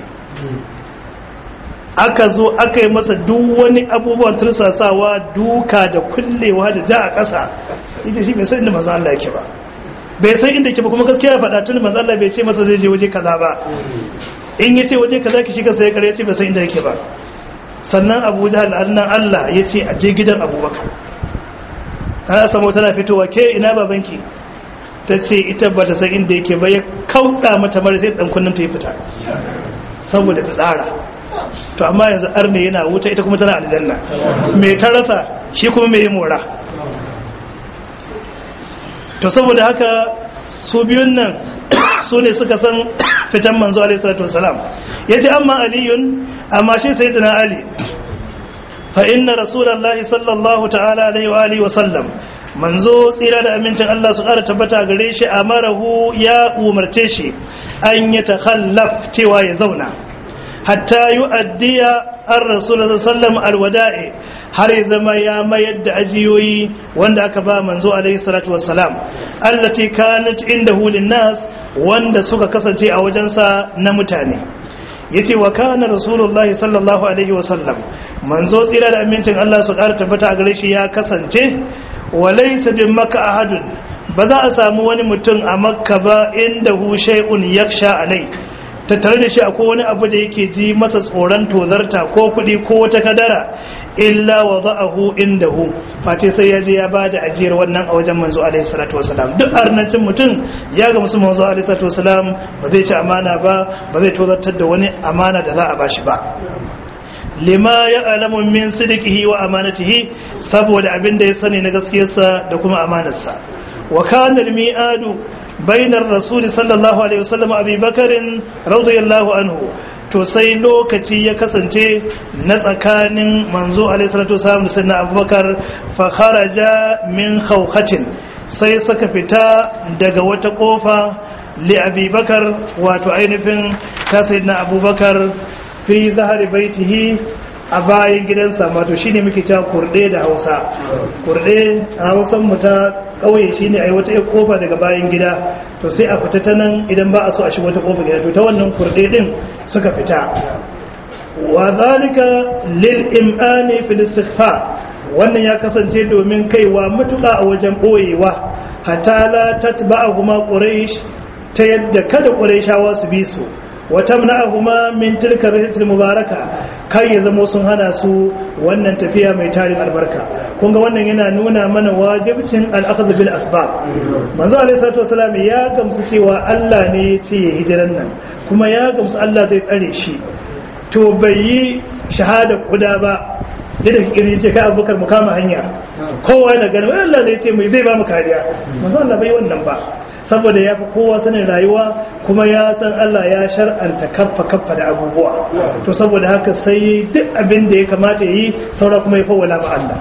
aka zo aka yi masa duk wani abubuwan tursasawa duka da kullewa da ja a ƙasa ita shi bai san inda manzo allah yake ba bai san inda ke ba kuma gaskiya faɗa tun manzo Allah bai ce masa zai je waje kaza ba in ya ce waje kaza ki shiga sai kare ya ce bai san inda yake ba sannan Abu Jahl annan Allah ya ce a je gidan Abubakar kana samu tana fitowa ke ina babanki ta ce ita ba ta san inda yake ba ya kauɗa mata mara sai dan kunnin ta yi fita saboda ta tsara to amma yanzu arne yana wuta ita kuma tana aljanna me ta rasa shi kuma me ya mora to saboda haka su biyun nan su ne suka san fitan manzo alaihi salatu wasalam yace amma aliyun amma shi sayyidina ali fa inna rasulullahi sallallahu ta'ala alaihi wa alihi wa sallam manzo tsira da amincin Allah su ƙara tabbata gare shi amarahu ya umarce shi an ya takhallaf cewa ya zauna hatta yu'addiya ar-rasulullahi sallallahu alwada'i har ya zama ya mayar da ajiyoyi wanda aka ba manzo alaihi salatu wassalam allati kanat indahu linnas wanda suka kasance a wajensa na mutane yace wa kana rasulullahi sallallahu alaihi wasallam manzo tsira da amincin Allah su ƙara tabbata a gare shi ya kasance wa laysa bin maka ahadun ba za a samu wani mutum a makka ba inda hu shay'un yaksha alai tattare da shi akwai wani abu da yake ji masa tsoron tozarta ko kuɗi ko wata kadara illa wa za'ahu indahu face sai ya je ya bada ajiyar wannan a wajen manzo alaihi salatu wasalam duk arnancin mutum ya ga musu manzo alaihi salatu wasalam ba zai ci amana ba ba zai tozartar da wani amana da za a bashi ba lima ya alamu min sidiqihi wa amanatihi saboda abin da ya sani na gaskiyarsa da kuma amanarsa wa kana al-mi'adu bainar rasuli sallallahu alaihi wasallam abi bakarin radiyallahu anhu to sai lokaci ya kasance na tsakanin manzo alaihi salatu wasallam da sayyidina abubakar fa kharaja min khawkhatin sai suka fita daga wata kofa li abi bakar wato ainihin ta sayyidina abubakar fi zahari baitihi a bayan gidansa wato shine muke cewa kurde da Hausa kurde a Hausan mu ta kauye shine ai wata kofa daga bayan gida to sai a fita ta nan idan ba a so a shiga wata kofa gida to ta wannan kurde din suka fita wa zalika lil imani fil istighfa wannan ya kasance domin kaiwa mutuka a wajen boyewa hatta la tatba'ahuma quraish ta yadda kada qurayshawa su bi su watamna'ahuma min tilka rihlatil mubaraka kai ya zamo sun hana su wannan tafiya mai tarin albarka kun ga wannan yana nuna mana wajibcin al-akhdh bil asbab manzo alaihi salatu wasallam ya gamsu cewa Allah ne ya ce hijiran nan kuma ya gamsu Allah zai tsare shi to bai yi shahada kuda ba yadda kiri ce kai abubakar mu kama hanya kowa yana ganin Allah ne ya ce mai zai ba mu kariya manzo Allah bai wannan ba saboda ya fi kowa sanin rayuwa kuma ya san Allah ya shar'anta kaffa kaffa da abubuwa to saboda haka sai duk abin da ya kamata yi saura kuma ya fawwala ma Allah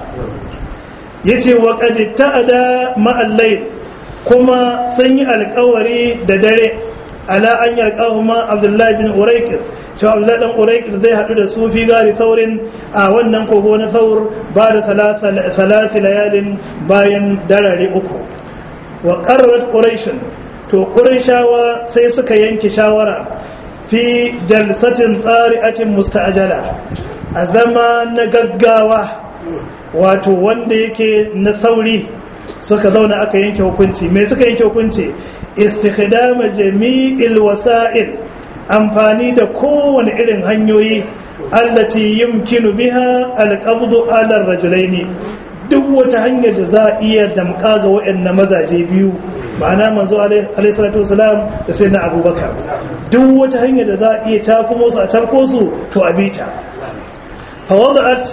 yace wa qad ta'ada ma al kuma sun yi alkawari da dare ala an yalqahuma Abdullahi bin Urayqis cewa Abdullahi dan Urayqis zai hadu da su fi gari saurin a wannan kogo na saur ba da salati layalin bayan darare uku wa ƙarar ƙuraishin to ƙuraishawa sai suka yanke shawara fi jalsatin tsari'atin musta'ajala a zama na gaggawa wato wanda yake na sauri suka zauna aka yanke hukunci mai suka yanke hukunci istikhdama jami'il wasa'il amfani da kowane irin hanyoyi allati yumkinu biha alqabdu ala rajulaini duk wata hanyar da za a iya damka ga waɗannan mazaje biyu ma'ana manzo alaihi salatu wasalam da sai na abubakar duk wata hanyar da za a iya takumo su a tarko su to a bita fa wada'at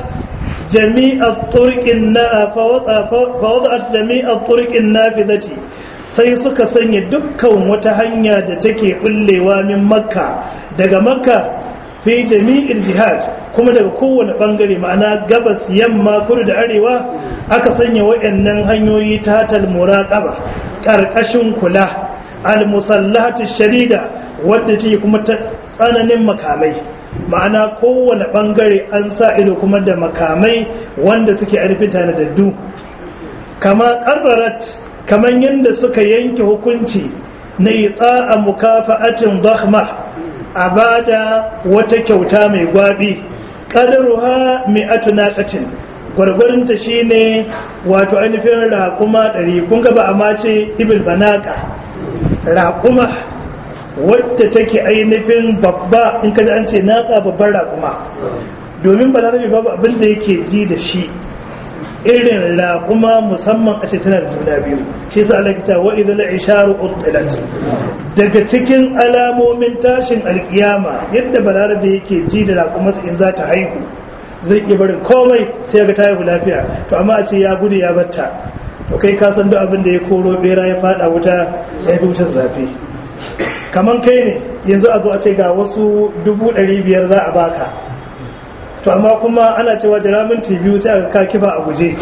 jami'a turqin na fa wada'at jami'a turqin nafidati sai suka sanya dukkan wata hanya da take bullewa min makka daga makka fi jami'il jihad kuma daga kowane bangare ma'ana gabas yamma kudu da arewa aka sanya wayannan hanyoyi ta tal muraqaba karkashin kula al musallahatu sharida wadda take kuma ta tsananin makamai ma'ana kowane bangare an sa ido kuma da makamai wanda suke arfin tana da du kama qarrarat kaman yanda suka yanke hukunci na ita'a mukafa'atin dakhma a bada wata kyauta mai gwabi ƙadaruha mi'atu naqatin gwargwarinta shine wato ainihin raƙuma ɗari kun ga ba a mace ibil banaka raƙuma wadda take ainihin babba in ka an ce naƙa babbar raƙuma domin balarabe babu abin da yake ji da shi irin raƙuma musamman a ce tana da juna biyu shi sa Allah kita wa idza al-isharu utilat daga cikin alamomin tashin alkiyama yadda balarabe yake ji da raƙuma in za ta haihu zai iya barin komai sai ga ta haihu lafiya to amma a ce ya gudu ya batta to kai ka san duk abin da ya koro bera ya fada wuta ya fi wutar zafi kaman kai ne yanzu a zo a ce ga wasu dubu ɗari biyar za a baka to amma kuma ana cewa da ramin biyu sai aka ka kifa a guje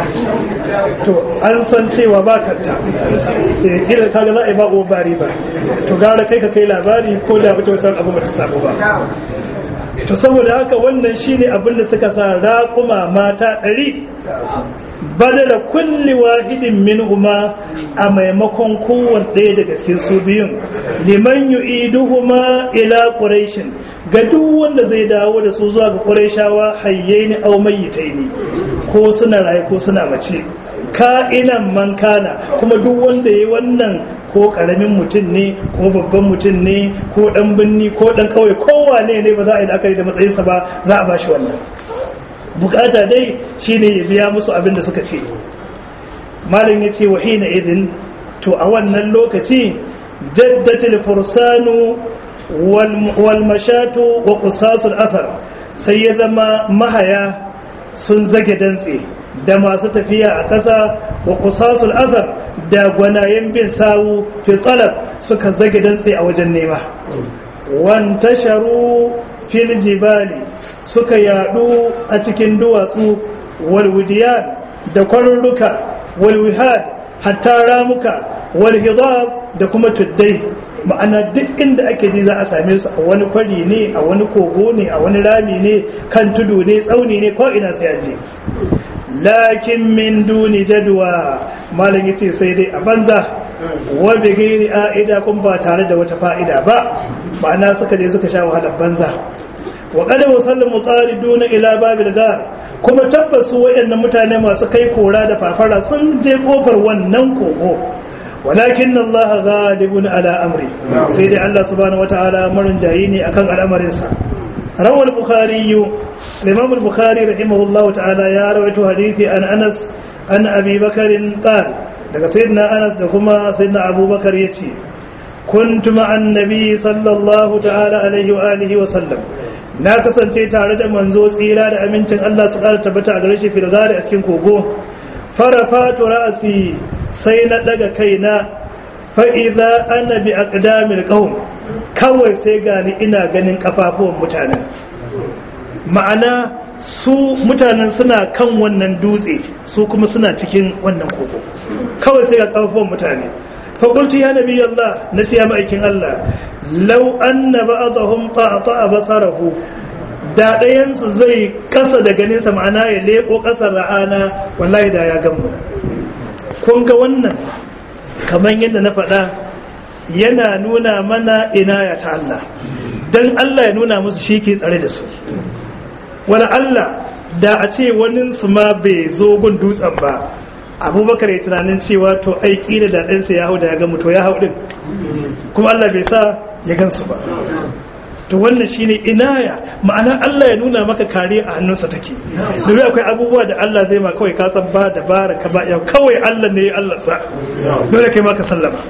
to an san cewa ba kanta eh kila kaga za a yi ba uwa bari ba to gara kai ka kai labari ko da wata wata abu ba ta samu ba to saboda haka wannan shine abin da suka sa raƙuma mata ɗari badala kulli wahidin minhuma a maimakon kowanne ɗaya daga cikin su biyun liman yu'iduhuma ila quraishin ga duk wanda zai dawo da su zuwa ga quraishawa hayyaini aw mayyitaini ko suna raye ko suna mace ka'inan man kana kuma duk wanda yayi wannan ko karamin mutum ne ko babban mutum ne ko dan binni ko dan kauye kowane ne ba za a yi la'akari da matsayinsa ba za a bashi wannan bukata dai shine ya biya musu abin da suka ce malam yace wa hina idin to a wannan lokaci jaddatil fursanu wal mashatu wa qusasul athar sai ya zama mahaya sun zage dantse da masu tafiya a ƙasa wa qusasul athar da gwanayen bin sawu fi talab suka zage dantse a wajen nema wantasharu fil jibali suka yadu a cikin duwatsu walwudiyan da kwarurruka walwihad hatta ramuka walhidab da kuma tuddai ma'ana duk inda ake ji za a same su a wani kwari ne a wani kogo ne a wani rami ne kan tudu ne tsauni ne ko ina sai an je lakin min duni jadwa malam yace sai dai a banza wa bi ghairi aida kun ba tare da wata fa'ida ba ma'ana suka je suka sha wahalar banza wa qad wasalla mutariduna ila babil gar kuma tabbasu wayannan mutane masu kai kora da fafara sun je kofar wannan kogo walakin Allah ghalibun ala amri sai dai Allah subhanahu wataala marin jayi ne akan al'amarin sa rawal bukhari الإمام البخاري رحمه الله تعالى يا رويت حديثي عن أنس عن أبي بكر قال لك سيدنا أنس لكما سيدنا أبو بكر يتي كنت مع النبي صلى الله تعالى عليه وآله وسلم na kasance tare da manzo tsira da amincin Allah su ƙara tabbata a gare shi fil gari a cikin kogo farafatu ra'asi sai na daga kaina fa idza ana bi aqdamil qaum kawai sai gani ina ganin kafafuwan mutanen ma'ana su mutanen suna kan wannan dutse su kuma suna cikin wannan kogo kawai sai ga kafafuwan mutane fakultu ya nabi Allah na siya ma'aikin Allah lau anna ba'dahum qata'a basarahu da ɗayansu zai kasa da ganinsa ma'ana ya leko ƙasar ra'ana wallahi da ya gamu kun ga wannan kamar yadda na faɗa yana nuna mana inaya ta Allah don Allah ya nuna musu shi ke tsare da su wala Allah da a ce waninsu ma bai zo gun dutsen ba abubakar ya tunanin cewa to aiki da daɗinsa ya hau da ya gamu to ya hau ɗin kuma Allah bai sa ya gansu ba to wannan shine inaya ma'ana Allah ya nuna maka kare a hannunsa take domin akwai abubuwa da Allah zai ma kawai ka san ba dabara ka ba yau kawai Allah ne ya Allah sa dole kai ma ka sallama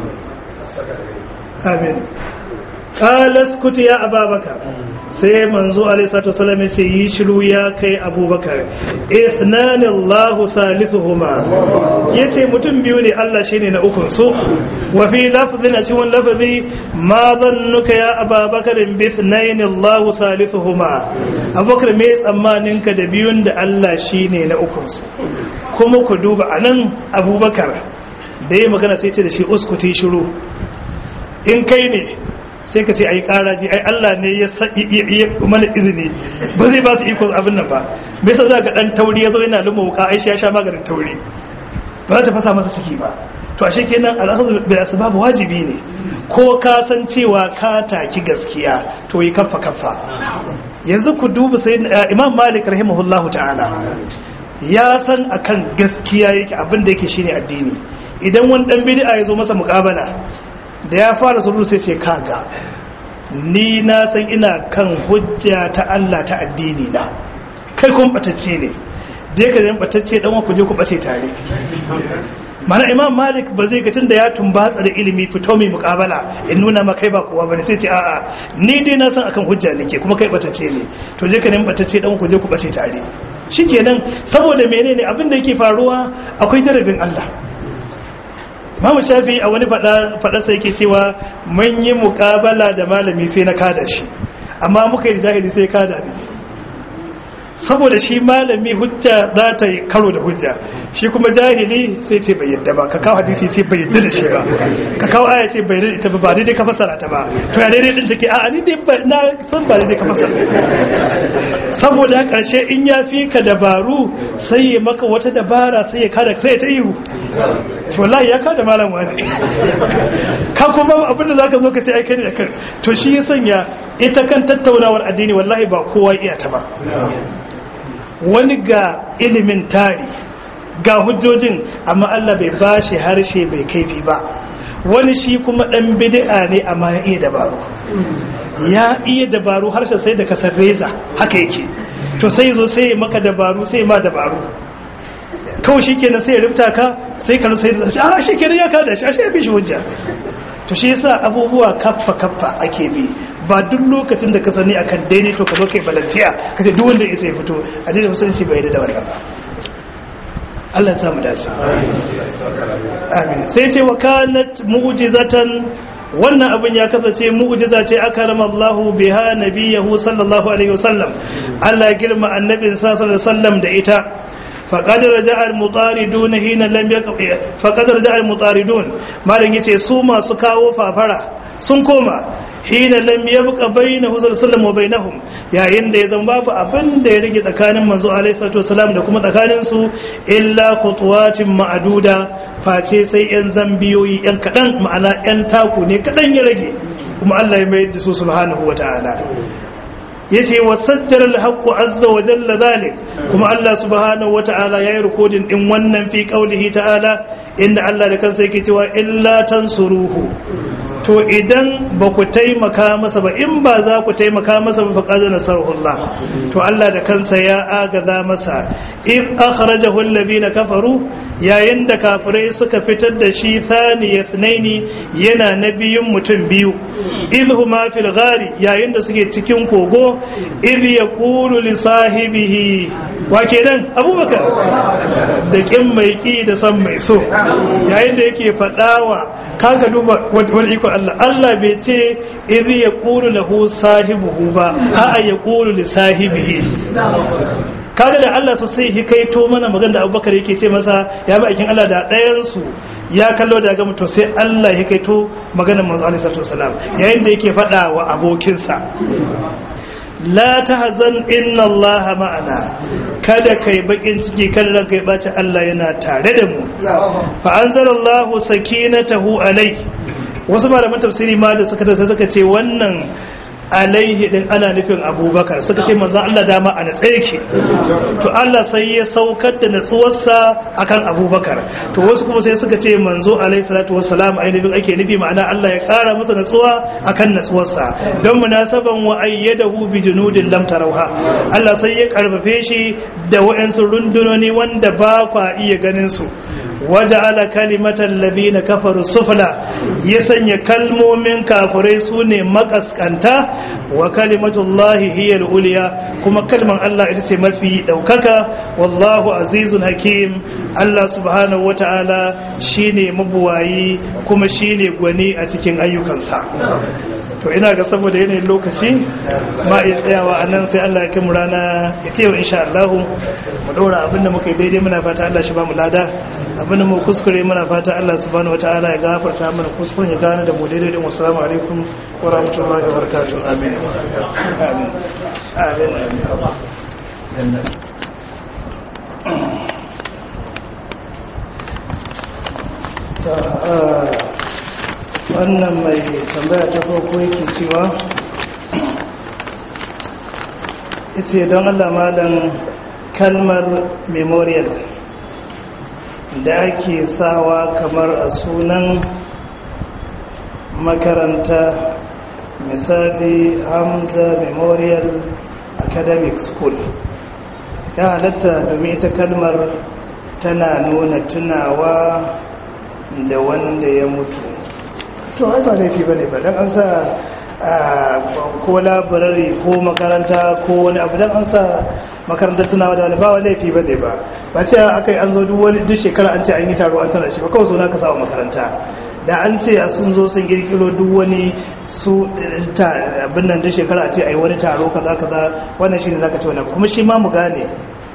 amin qala skuti ya ababakar sai manzo alaihissalatu wasallam ya ce yi shiru ya kai abubakar isnani allahu salisuhuma ya ce mutum biyu ne allah shine na ukun su wa fi lafzin a cikin lafazi ma zannuka ya ababakar bi isnani allahu salisuhuma abubakar me tsammanin ka da biyun da allah shine na ukun su kuma ku duba anan abubakar da ya magana sai ce da shi uskuti shiru in kai ne sai ka ce ai karaji ai Allah ne ya mana izini ba zai ba su iko abin nan ba bai sa za ga dan tauri ya zo yana lumma wuka aisha ya sha maganin tauri ba za ta fasa masa ciki ba to ashe kenan al'asar bil asbab wajibi ne ko ka san cewa ka taki gaskiya to yi kaffa kaffa yanzu ku duba sai imam malik rahimahullahu ta'ala ya san akan gaskiya yake abin da yake shine addini idan wani dan bid'a ya zo masa muqabala da ya fara sulhu sai ce kaga ni na san ina kan hujja ta Allah ta addini na kai kun batacce ne je ka zan batacce dan ku je ku bace tare mana imam malik ba zai ga tunda ya tumbatsa da ilimi fito mai mukabala in nuna ma kai ba kowa bane sai ce a'a ni dai na san akan hujja nake kuma kai batacce ne to je ka nemi batacce dan ku je ku bace tare shikenan saboda menene abin da yake faruwa akwai jarabin Allah Mamu Shafi a wani faɗarsa yake cewa mun yi muƙabala da malami sai na kada shi amma muka yi jahili sai kada ne saboda shi malami hujja za ta yi karo da hujja shi kuma jahili sai ce bai yadda ba ka kawo hadisi sai bai yadda da shi ba ka kawo aya ce bai yadda ba ba daidai ka fasara ta ba to ya daidai din take a ni dai na san ba daidai ka fasara saboda karshe in ya fi ka dabaru sai ya maka wata dabara sai ya kada sai ya ta ihu to wallahi ya kada malam wani ka kuma abin da zaka zo ka ce ai kai da kan to shi ya sanya ita kan tattaunawar addini wallahi ba kowa iya ta ba wani ga ilimin tari ga hujjojin amma Allah bai bashi harshe bai kaifi ba wani shi kuma dan bid'a ne amma ya iya dabaru ya iya dabaru harshen sai da kasar reza haka yake to sai zo sai maka dabaru sai ma dabaru kawai shi kenan sai ya rubuta ka sai ka sai da shi a shi kenan ya kada shi a shi ya fi shi hujja to shi yasa abubuwa kaffa kaffa ake bi ba duk lokacin da ka sani akan daidai to ka zo kai balantiya ka ce duk wanda ya sai fito a daidai musulunci bai da wannan ba Allah ya samu dace amin sai ce wa kanat mu'jizatan wannan abin ya kasance mu'jiza ce akarama Allah biha nabiyahu sallallahu alaihi wasallam Allah ya girma annabin sallallahu alaihi wasallam da ita faqad raja'a al-mutaridun hina lam yaqi faqad raja'a al-mutaridun malan yace su masu kawo fafara sun koma hina lam yabqa bainahu sallallahu wa bainahum yayin da ya zama babu abin da ya rage tsakanin manzo alaihi salatu wasalam da kuma tsakanin su illa khutwatin ma'duda face sai yan zambiyoyi yan kadan ma'ana yan taku ne kadan ya rage kuma Allah ya mai da su subhanahu wataala yace wasajjara al-haqqu azza wa jalla zalik kuma Allah subhanahu wataala yayi recording din wannan fi qaulihi ta'ala inda Allah da kansa yake cewa illa tansuruhu to idan ba ku taimaka masa ba in ba za ku taimaka masa ba faqad nasarullah to Allah da kansa ya agaza masa in akhrajahu alladhina kafaru yayin da kafirai suka fitar da shi thani yathnaini yana nabiyun mutum biyu idhuma fil ghari yayin da suke cikin kogo idh yaqulu li sahibihi wa kenan abubakar da kin mai ki da san mai so yayin da yake fadawa kaga duba wani iko Allah Allah bai ce idh yaqulu lahu sahibuhu ba a'a yaqulu li sahibihi kaga da Allah su sai hikaito mana magana da Abubakar yake ce masa ya bi aikin Allah da ɗayan su ya kallo da ga mutum sai Allah hikaito maganar manzo alaihi salatu wasalam yayin da yake faɗa wa abokinsa la tahzan inna Allah ma'ana kada kai bakin ciki kada ranka ya bace Allah yana tare da mu fa anzalallahu sakinatahu alai wasu malaman tafsiri ma da suka sai suka ce wannan alaihi din ana nufin abubakar suka ce manzan Allah dama a natsa yake to Allah sai ya saukar da natsuwarsa akan abubakar to wasu kuma sai suka ce manzo alaihi salatu wassalam ainihin ake nufi ma'ana Allah ya kara masa natsuwa akan natsuwarsa don munasaban wa ayyadahu bi junudin lam tarawha Allah sai ya karfafe shi da wa'ansu rundunoni wanda ba kwa iya ganin su waja'ala kalimatan ladina kafaru sufla ya sanya kalmomin kafirai sune makaskanta wa kalimatullahi hiya al-ulya kuma kalman Allah ita ce mafi daukaka wallahu azizun hakim Allah subhanahu wata'ala shine mabuwayi kuma shine gwani a cikin ayyukansa to ina ga saboda yanayin lokaci ma iya tsayawa a nan sai Allah ya kai mu rana ya ce wa insha Allah mu dora abinda muka yi daidai muna fata Allah shi ba mu lada abinda mu kuskure muna fata Allah subhanahu wataala ya gafarta mana kuskuren ya gane da mu daidai din assalamu alaikum wa rahmatullahi wa barakatuh amin amin amin wannan mai tambaya ta farko yake cewa ita don allah malam kalmar memorial da ake sawa kamar a sunan makaranta misali hamza memorial academic school ya halatta domin ita kalmar tana nuna tunawa da wanda ya mutu to ai ba laifi bane ba dan an sa ko labarari ko makaranta ko wani abu dan an sa makarantar tunawa da wani ba wani laifi bane ba ba ce akai an zo duk wani duk shekara an ce an yi taro an tana shi ba kawai suna ka sa makaranta da an ce a sun zo sun kirkiro duk wani su abin nan duk shekara a ce ai wani taro kaza kaza wannan shine zaka ce wannan kuma shi ma mu gane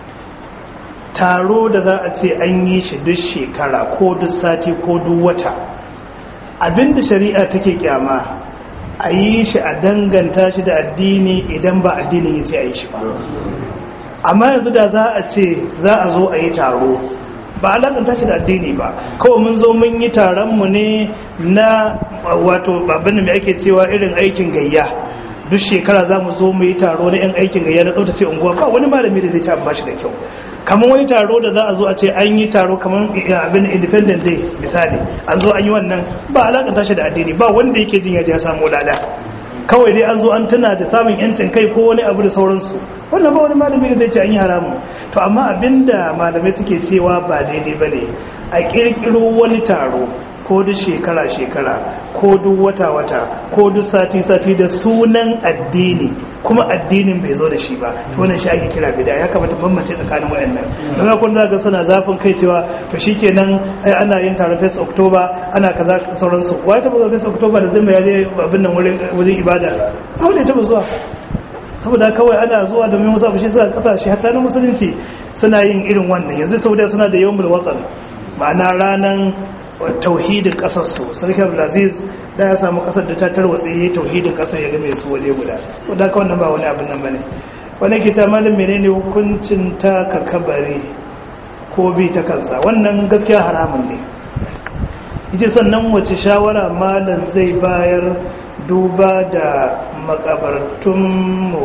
taro da za a ce an yi shi duk shekara ko duk sati ko duk wata abinda shari'a take kyama a yi shi a danganta shi da addini idan ba addinin ya ce a yi shi ba amma yanzu da za a ce za a zo a yi taro ba a danganta shi da addini ba kawai mun zo mun yi taronmu ne na wato babin da mai ake cewa irin aikin gayya duk shekara za mu zo mu yi taro na 'yan aikin gayya na tsaftace unguwa ba wani malami da zai ci an bashi da kyau kamar wani taro da za a zo a ce an yi taro kamar abin independent day misali an zo an yi wannan ba alakanta shi da addini ba wanda yake jin yaji ya samu lada kawai dai an zo an tuna da samun yancin kai ko wani abu da sauransu wannan ba wani malami da zai ce an yi haramun to amma abinda malamai suke cewa ba daidai ba ne a kirkiro wani taro ko duk shekara-shekara ko duk wata-wata ko duk sati-sati da sunan addini kuma addinin bai zo da shi ba to wannan shi ake kira bida ya kamata bambance tsakanin wayannan daga kun za ga suna zafin kai cewa to shikenan ai ana yin taron face october ana kaza sauransu wai ta bazar face october da zai ya je abin nan wurin ibada abu ne ta zuwa saboda kawai ana zuwa domin wasu abu shi suka kasashe hatta na musulunci suna yin irin wannan yanzu saudiya suna da yawmul watan ma'ana ranan tauhidin kasarsu sarki abdulaziz da ya samu kasar da ta tarwatse ya tauhidin kasar ya game su waje guda wadda ka wannan ba wani abin nan bane wani ke ta malin menene hukuncin ta ka kabari ko bi ta kansa wannan gaskiya haramun ne ita sannan wace shawara malam zai bayar duba da makabartunmu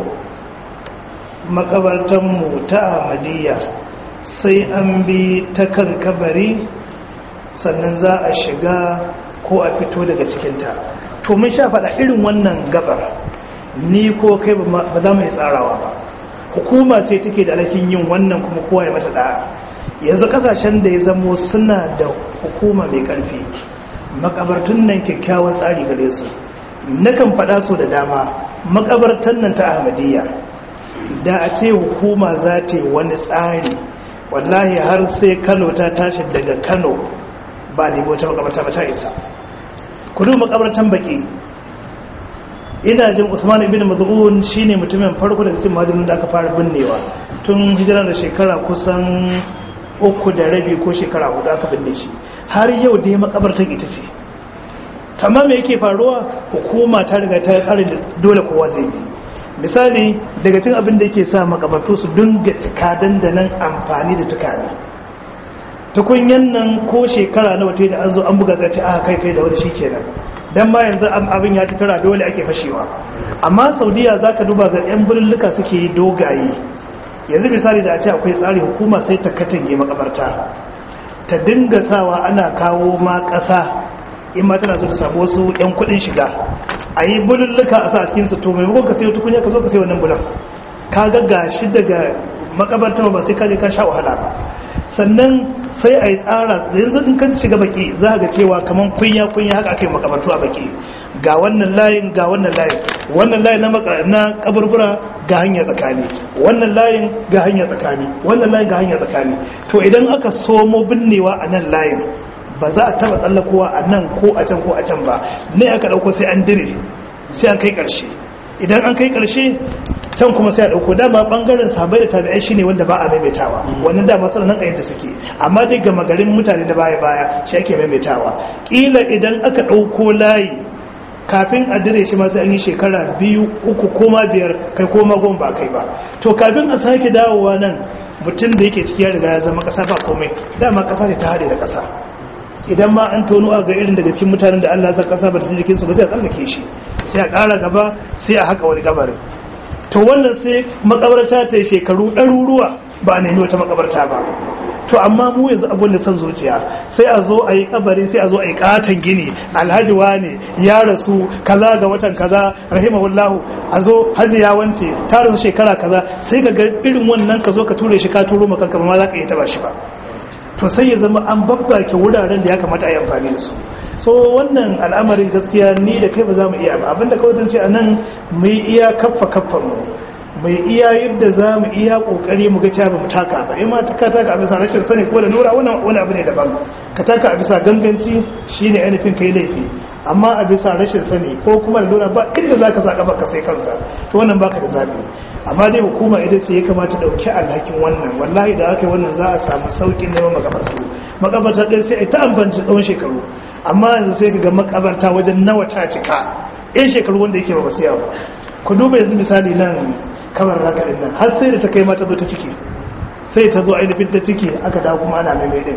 makabartanmu ta ahmadiyya sai an bi ta kan kabari sannan za a shiga ko a fito daga cikinta to mun sha faɗa irin wannan gabar ni ko kai ba za mu yi tsarawa ba hukuma ce take da alhakin yin wannan kuma kowa ya mata da'a yanzu kasashen da ya zamo suna da hukuma mai ƙarfi makabartun nan kyakkyawan tsari gare su nakan faɗa so da dama makabartan nan ta ahmadiyya da a ce hukuma za ta yi wani tsari wallahi har sai kano ta tashi daga kano ba nemi wata makabarta ba ta isa kudu makabartan baki ina jin usman ibn maz'un shine mutumin farko daga cikin majalun da aka fara binnewa tun hijira da shekara kusan uku da rabi ko shekara hudu aka binne shi har yau dai makabartan ita ce amma me yake faruwa hukuma ta riga ta kare da dole kowa zai bi misali daga cikin abin da yake sa makabartu su dinga cika dandanan amfani da tukane tukunyan nan ko shekara na wata da an zo an buga zace aka kai kai da wani shikenan dan ba yanzu abin ya ci tara dole ake fashewa amma saudiya zaka duba ga yan birnuka suke yi dogaye yanzu misali da a ce akwai tsari hukuma sai ta katange makabarta ta dinga sawa ana kawo ma ƙasa in ma tana so ta samu wasu yan kuɗin shiga a yi bululluka a sa a cikin su to maimakon ka sayo tukunya ka zo ka sayo wannan bulan ka ga gashi daga makabarta ba sai ka je ka sha wahala ba sannan sai a yi tsara yanzu in kan shiga baki za ga cewa kamar kunya kunya haka aka yi makabartu a baki ga wannan layin ga wannan layin wannan layin na kaburbura ga hanya tsakani wannan layin ga hanya tsakani wannan layin ga hanya tsakani to idan aka somo binnewa a nan layin ba za a taba tsallakowa a nan ko a can ko a can ba ne aka dauko sai an dire sai an kai karshe idan an kai karshe can kuma sai a dauko dama bangaren sabai da tabi'ai shine wanda ba a maimaitawa wannan dama sanan nan ayyanta suke amma dai ga magarin mutane da baya baya shi ake maimaitawa kila idan aka dauko layi kafin a dire shi ma sai an yi shekara biyu uku koma biyar kai koma goma ba kai ba to kafin a sake dawowa nan mutum da yake ciki ya riga ya zama kasa ba komai dama kasa ne ta hade da kasa idan ma an tono a ga irin daga cikin mutanen da Allah ya san kasa ba ta jikin su ba sai a tsallake shi sai a ƙara gaba sai a haka wani gabarin to wannan sai makabarta ta yi shekaru ɗaruruwa ba a nemi wata makabarta ba to amma mu yanzu abin da son zuciya sai a zo a yi kabari sai a zo a yi katon gini alhaji wane ya rasu kaza ga watan kaza rahimahullahu a zo haji ya wance ta rasu shekara kaza sai ka ga irin wannan ka zo ka ture shi ka turo maka kama ma za ka iya taba shi ba to sai ya zama an babbake wuraren da ya kamata a yi amfani da su so wannan al'amarin gaskiya ni da kai ba za mu iya ba abinda kawai zan ce a nan mu yi iya kaffa kaffan mu mai iya yadda za mu iya kokari mu ga cewa ba mu taka ba in ma ka taka a bisa rashin sani ko da nura wani abu ne daban ka taka a bisa ganganci shine ainihin kai laifi amma a bisa rashin sani ko kuma da nura ba inda za ka sa kafa ka sai kansa to wannan baka da zabi amma dai hukuma ita ce ya kamata dauki alhakin wannan wallahi da aka yi wannan za a samu saukin neman makabartu makabarta ɗaya sai a ta amfani tsawon shekaru amma yanzu sai ka ga makabarta wajen nawa ta cika yan shekaru wanda yake ba ba siya ba ku duba yanzu misali nan kamar ragarin nan har sai da ta kai mata zo ta ciki sai ta zo ainihin ta ciki aka dawo kuma ana mai din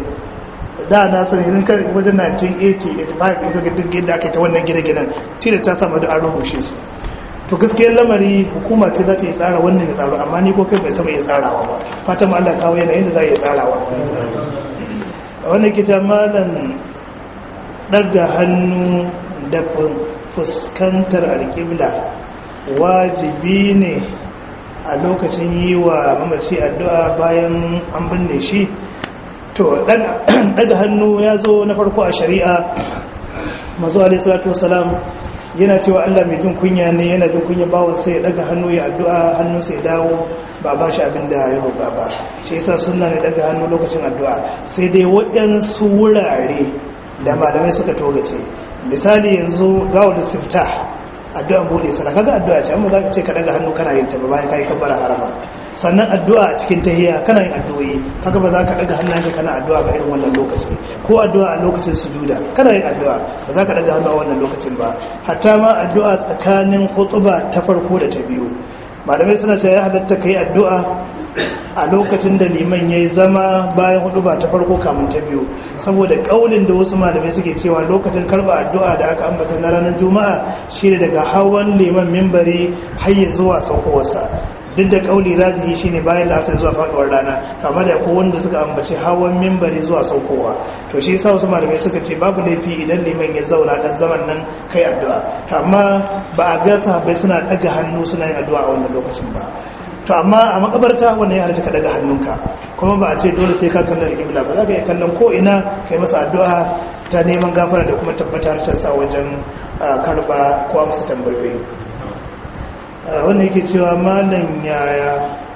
da na sani idan kan wajen 1980 85 ita ga duk yadda aka yi ta wannan gine-ginen tira ta samu da an rushe su to gaskiyar lamari hukuma ce za ta yi tsara wannan ya tsaro amma ni ko kai bai saba ya tsarawa ba fatan Allah kawo yanayin da za ya tsarawa wannan ke ta malam daga hannu da fuskantar alƙibla wajibi ne a lokacin yi wa mamaci addu'a bayan an binne shi to daga hannu ya zo na farko a shari'a mazu alaihissalatu wasalam yana cewa allah mai jin kunya ne yana jin kunya bawon sai ya daga hannu ya addu'a hannun sai dawo ba ba shi abin da ya roƙa ba shi yasa suna ne daga hannu lokacin addu'a sai dai waɗansu wurare da malamai suka togace misali yanzu gawo da sifta addu'a bude sana kaga addu'a ce amma za ka ce ka daga hannu kana yin ta ba bayan kai kabbara harama sannan addu'a a cikin tahiyya kana yin addu'o'i kaga ba za ka daga hannunka kana addu'a ba irin wannan lokaci ko addu'a a lokacin sujuda kana yin addu'a ba za ka daga hannu a wannan lokacin ba hatta ma addu'a tsakanin khutba ta farko da ta biyu malamai suna cewa ya halatta kai addu'a a lokacin da liman ya yi zama bayan hudu ba ta farko kamun ta biyu saboda kaulin da wasu malamai suke cewa lokacin karba addu'a da aka ambata na ranar juma'a shi ne daga hawan liman mimbari har zuwa saukowarsa duk da kauli rajihi shine bayan la'asar zuwa faduwar rana amma da ko wanda suka ambaci hawan mimbari zuwa saukowa to shi yasa wasu malamai suka ce babu laifi idan liman ya zauna dan zaman nan kai addu'a amma ba a ga sahabbai suna daga hannu suna yin addu'a a wannan lokacin ba to amma a makabarta wannan ya halatta ka daga hannunka kuma ba a ce dole sai ka kallon alƙibla ba za ka yi kallon ko ina kai masa addu'a ta neman gafara da kuma tabbatar ta sa wajen karba ko amsa tambayoyi wannan yake cewa malam yaya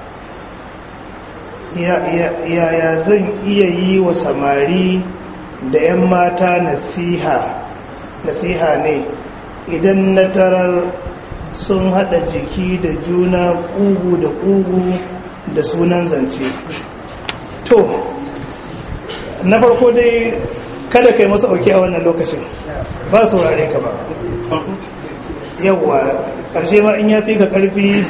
yaya zan iya yi wa samari da 'yan mata nasiha nasiha ne idan na tarar sun hada jiki da juna kugu da kugu da sunan zance to na farko dai kada kai masu auki a wannan lokacin ba saurare ka ba yawwa karshe ma in ya fi ka karfi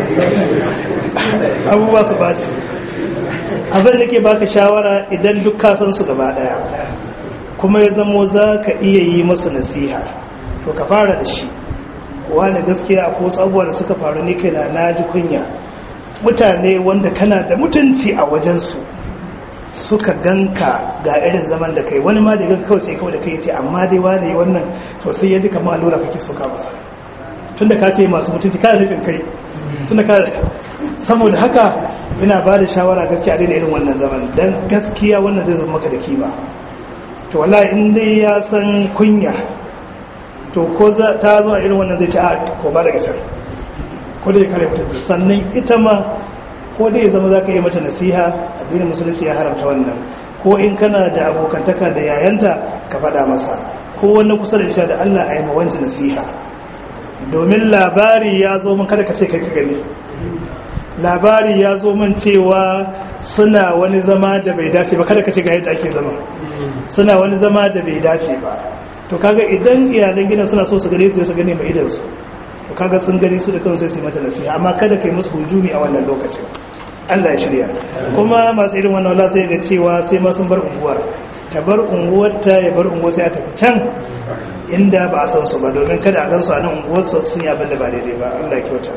abubuwa su baci abin da ke baka shawara idan duk kasan su gaba daya kuma ya zamo za ka iya yi masu nasiha to ka fara da shi wani gaskiya ko sabuwa da suka faru ne kai na ji kunya mutane wanda kana da mutunci a wajensu suka ganka ga irin zaman da kai wani ma da ganka kawai sai kawai da kai ce amma dai wani wannan to sai ya ji kamar allura kake soka masa tunda ka ce masu mutunci kana nufin kai tunda ka saboda haka ina ba da shawara gaskiya daina irin wannan zaman dan gaskiya wannan zai zama maka da kima to wallahi in dai ya san kunya to ko ta zo a irin wannan zai ce a ko ba daga can ko dai kare mutunci sannan ita ma ko dai zama za ka yi mata nasiha addinin musulunci ya haramta wannan ko in kana da abokantaka da yayanta ka faɗa masa ko wani kusa da isha da allah a yi mawanci nasiha domin labari ya zo min kada ka ce kai ka gani labari ya zo min cewa suna wani zama da bai dace ba kada ka ce ga yadda ake zama suna wani zama da bai dace ba to kaga idan iyalan gidan suna so su gane su su gane mai idan su to kaga sun gani su da kansu sai su mata nasiha amma kada kai musu hujumi a wannan lokacin Allah ya shirya kuma masu irin wannan wala sai ga cewa sai ma sun bar unguwar ta bar unguwar ta ya bar unguwar sai a tafi can inda ba a san su ba domin kada a gan su a nan unguwar su sun yi abin da ba daidai ba Allah ya kyauta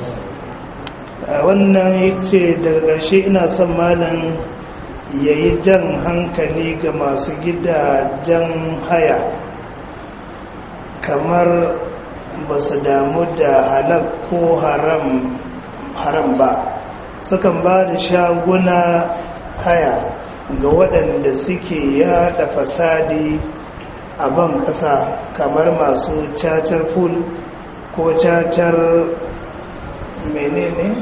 wannan yace daga ƙarshe ina son malam ya yi jan hankali ga masu gidajen haya kamar ba su damu da halal ko haram ba sukan ba da shaguna haya ga waɗanda suke yada fasadi a ban ƙasa kamar masu cacar ful ko cacar menene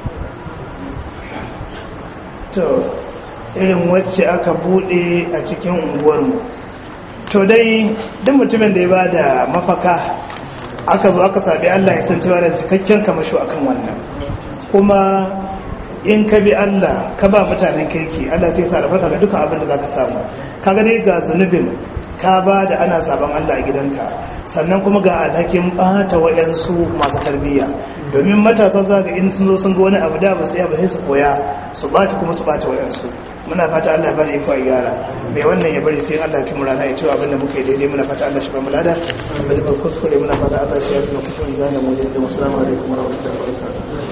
to irin wacce aka bude a cikin unguwarmu to dai duk mutumin da ya ba da mafaka aka zo aka sabi Allah ya san cewa da cikakken kamasho akan wannan kuma in ka bi Allah ka ba mutanen kirki Allah sai sa ga duka abin da zaka samu kaga dai ga zunubin ka ba da ana sabon Allah a gidanka sannan kuma ga alhakin bata waɗansu masu tarbiyya domin matasa za ga in sun zo sun ga wani abu da ba sai ba sai su koya su bata kuma su bata waɗansu muna fata Allah bane iko a gyara mai wannan ya bari sai Allah ki murana ya cewa abinda muka yi daidai muna fata Allah shi ba mu lada abinda ba kuskure muna fata Allah shi ya fi kuskure gane mu da assalamu alaikum wa rahmatullahi wa barakatuh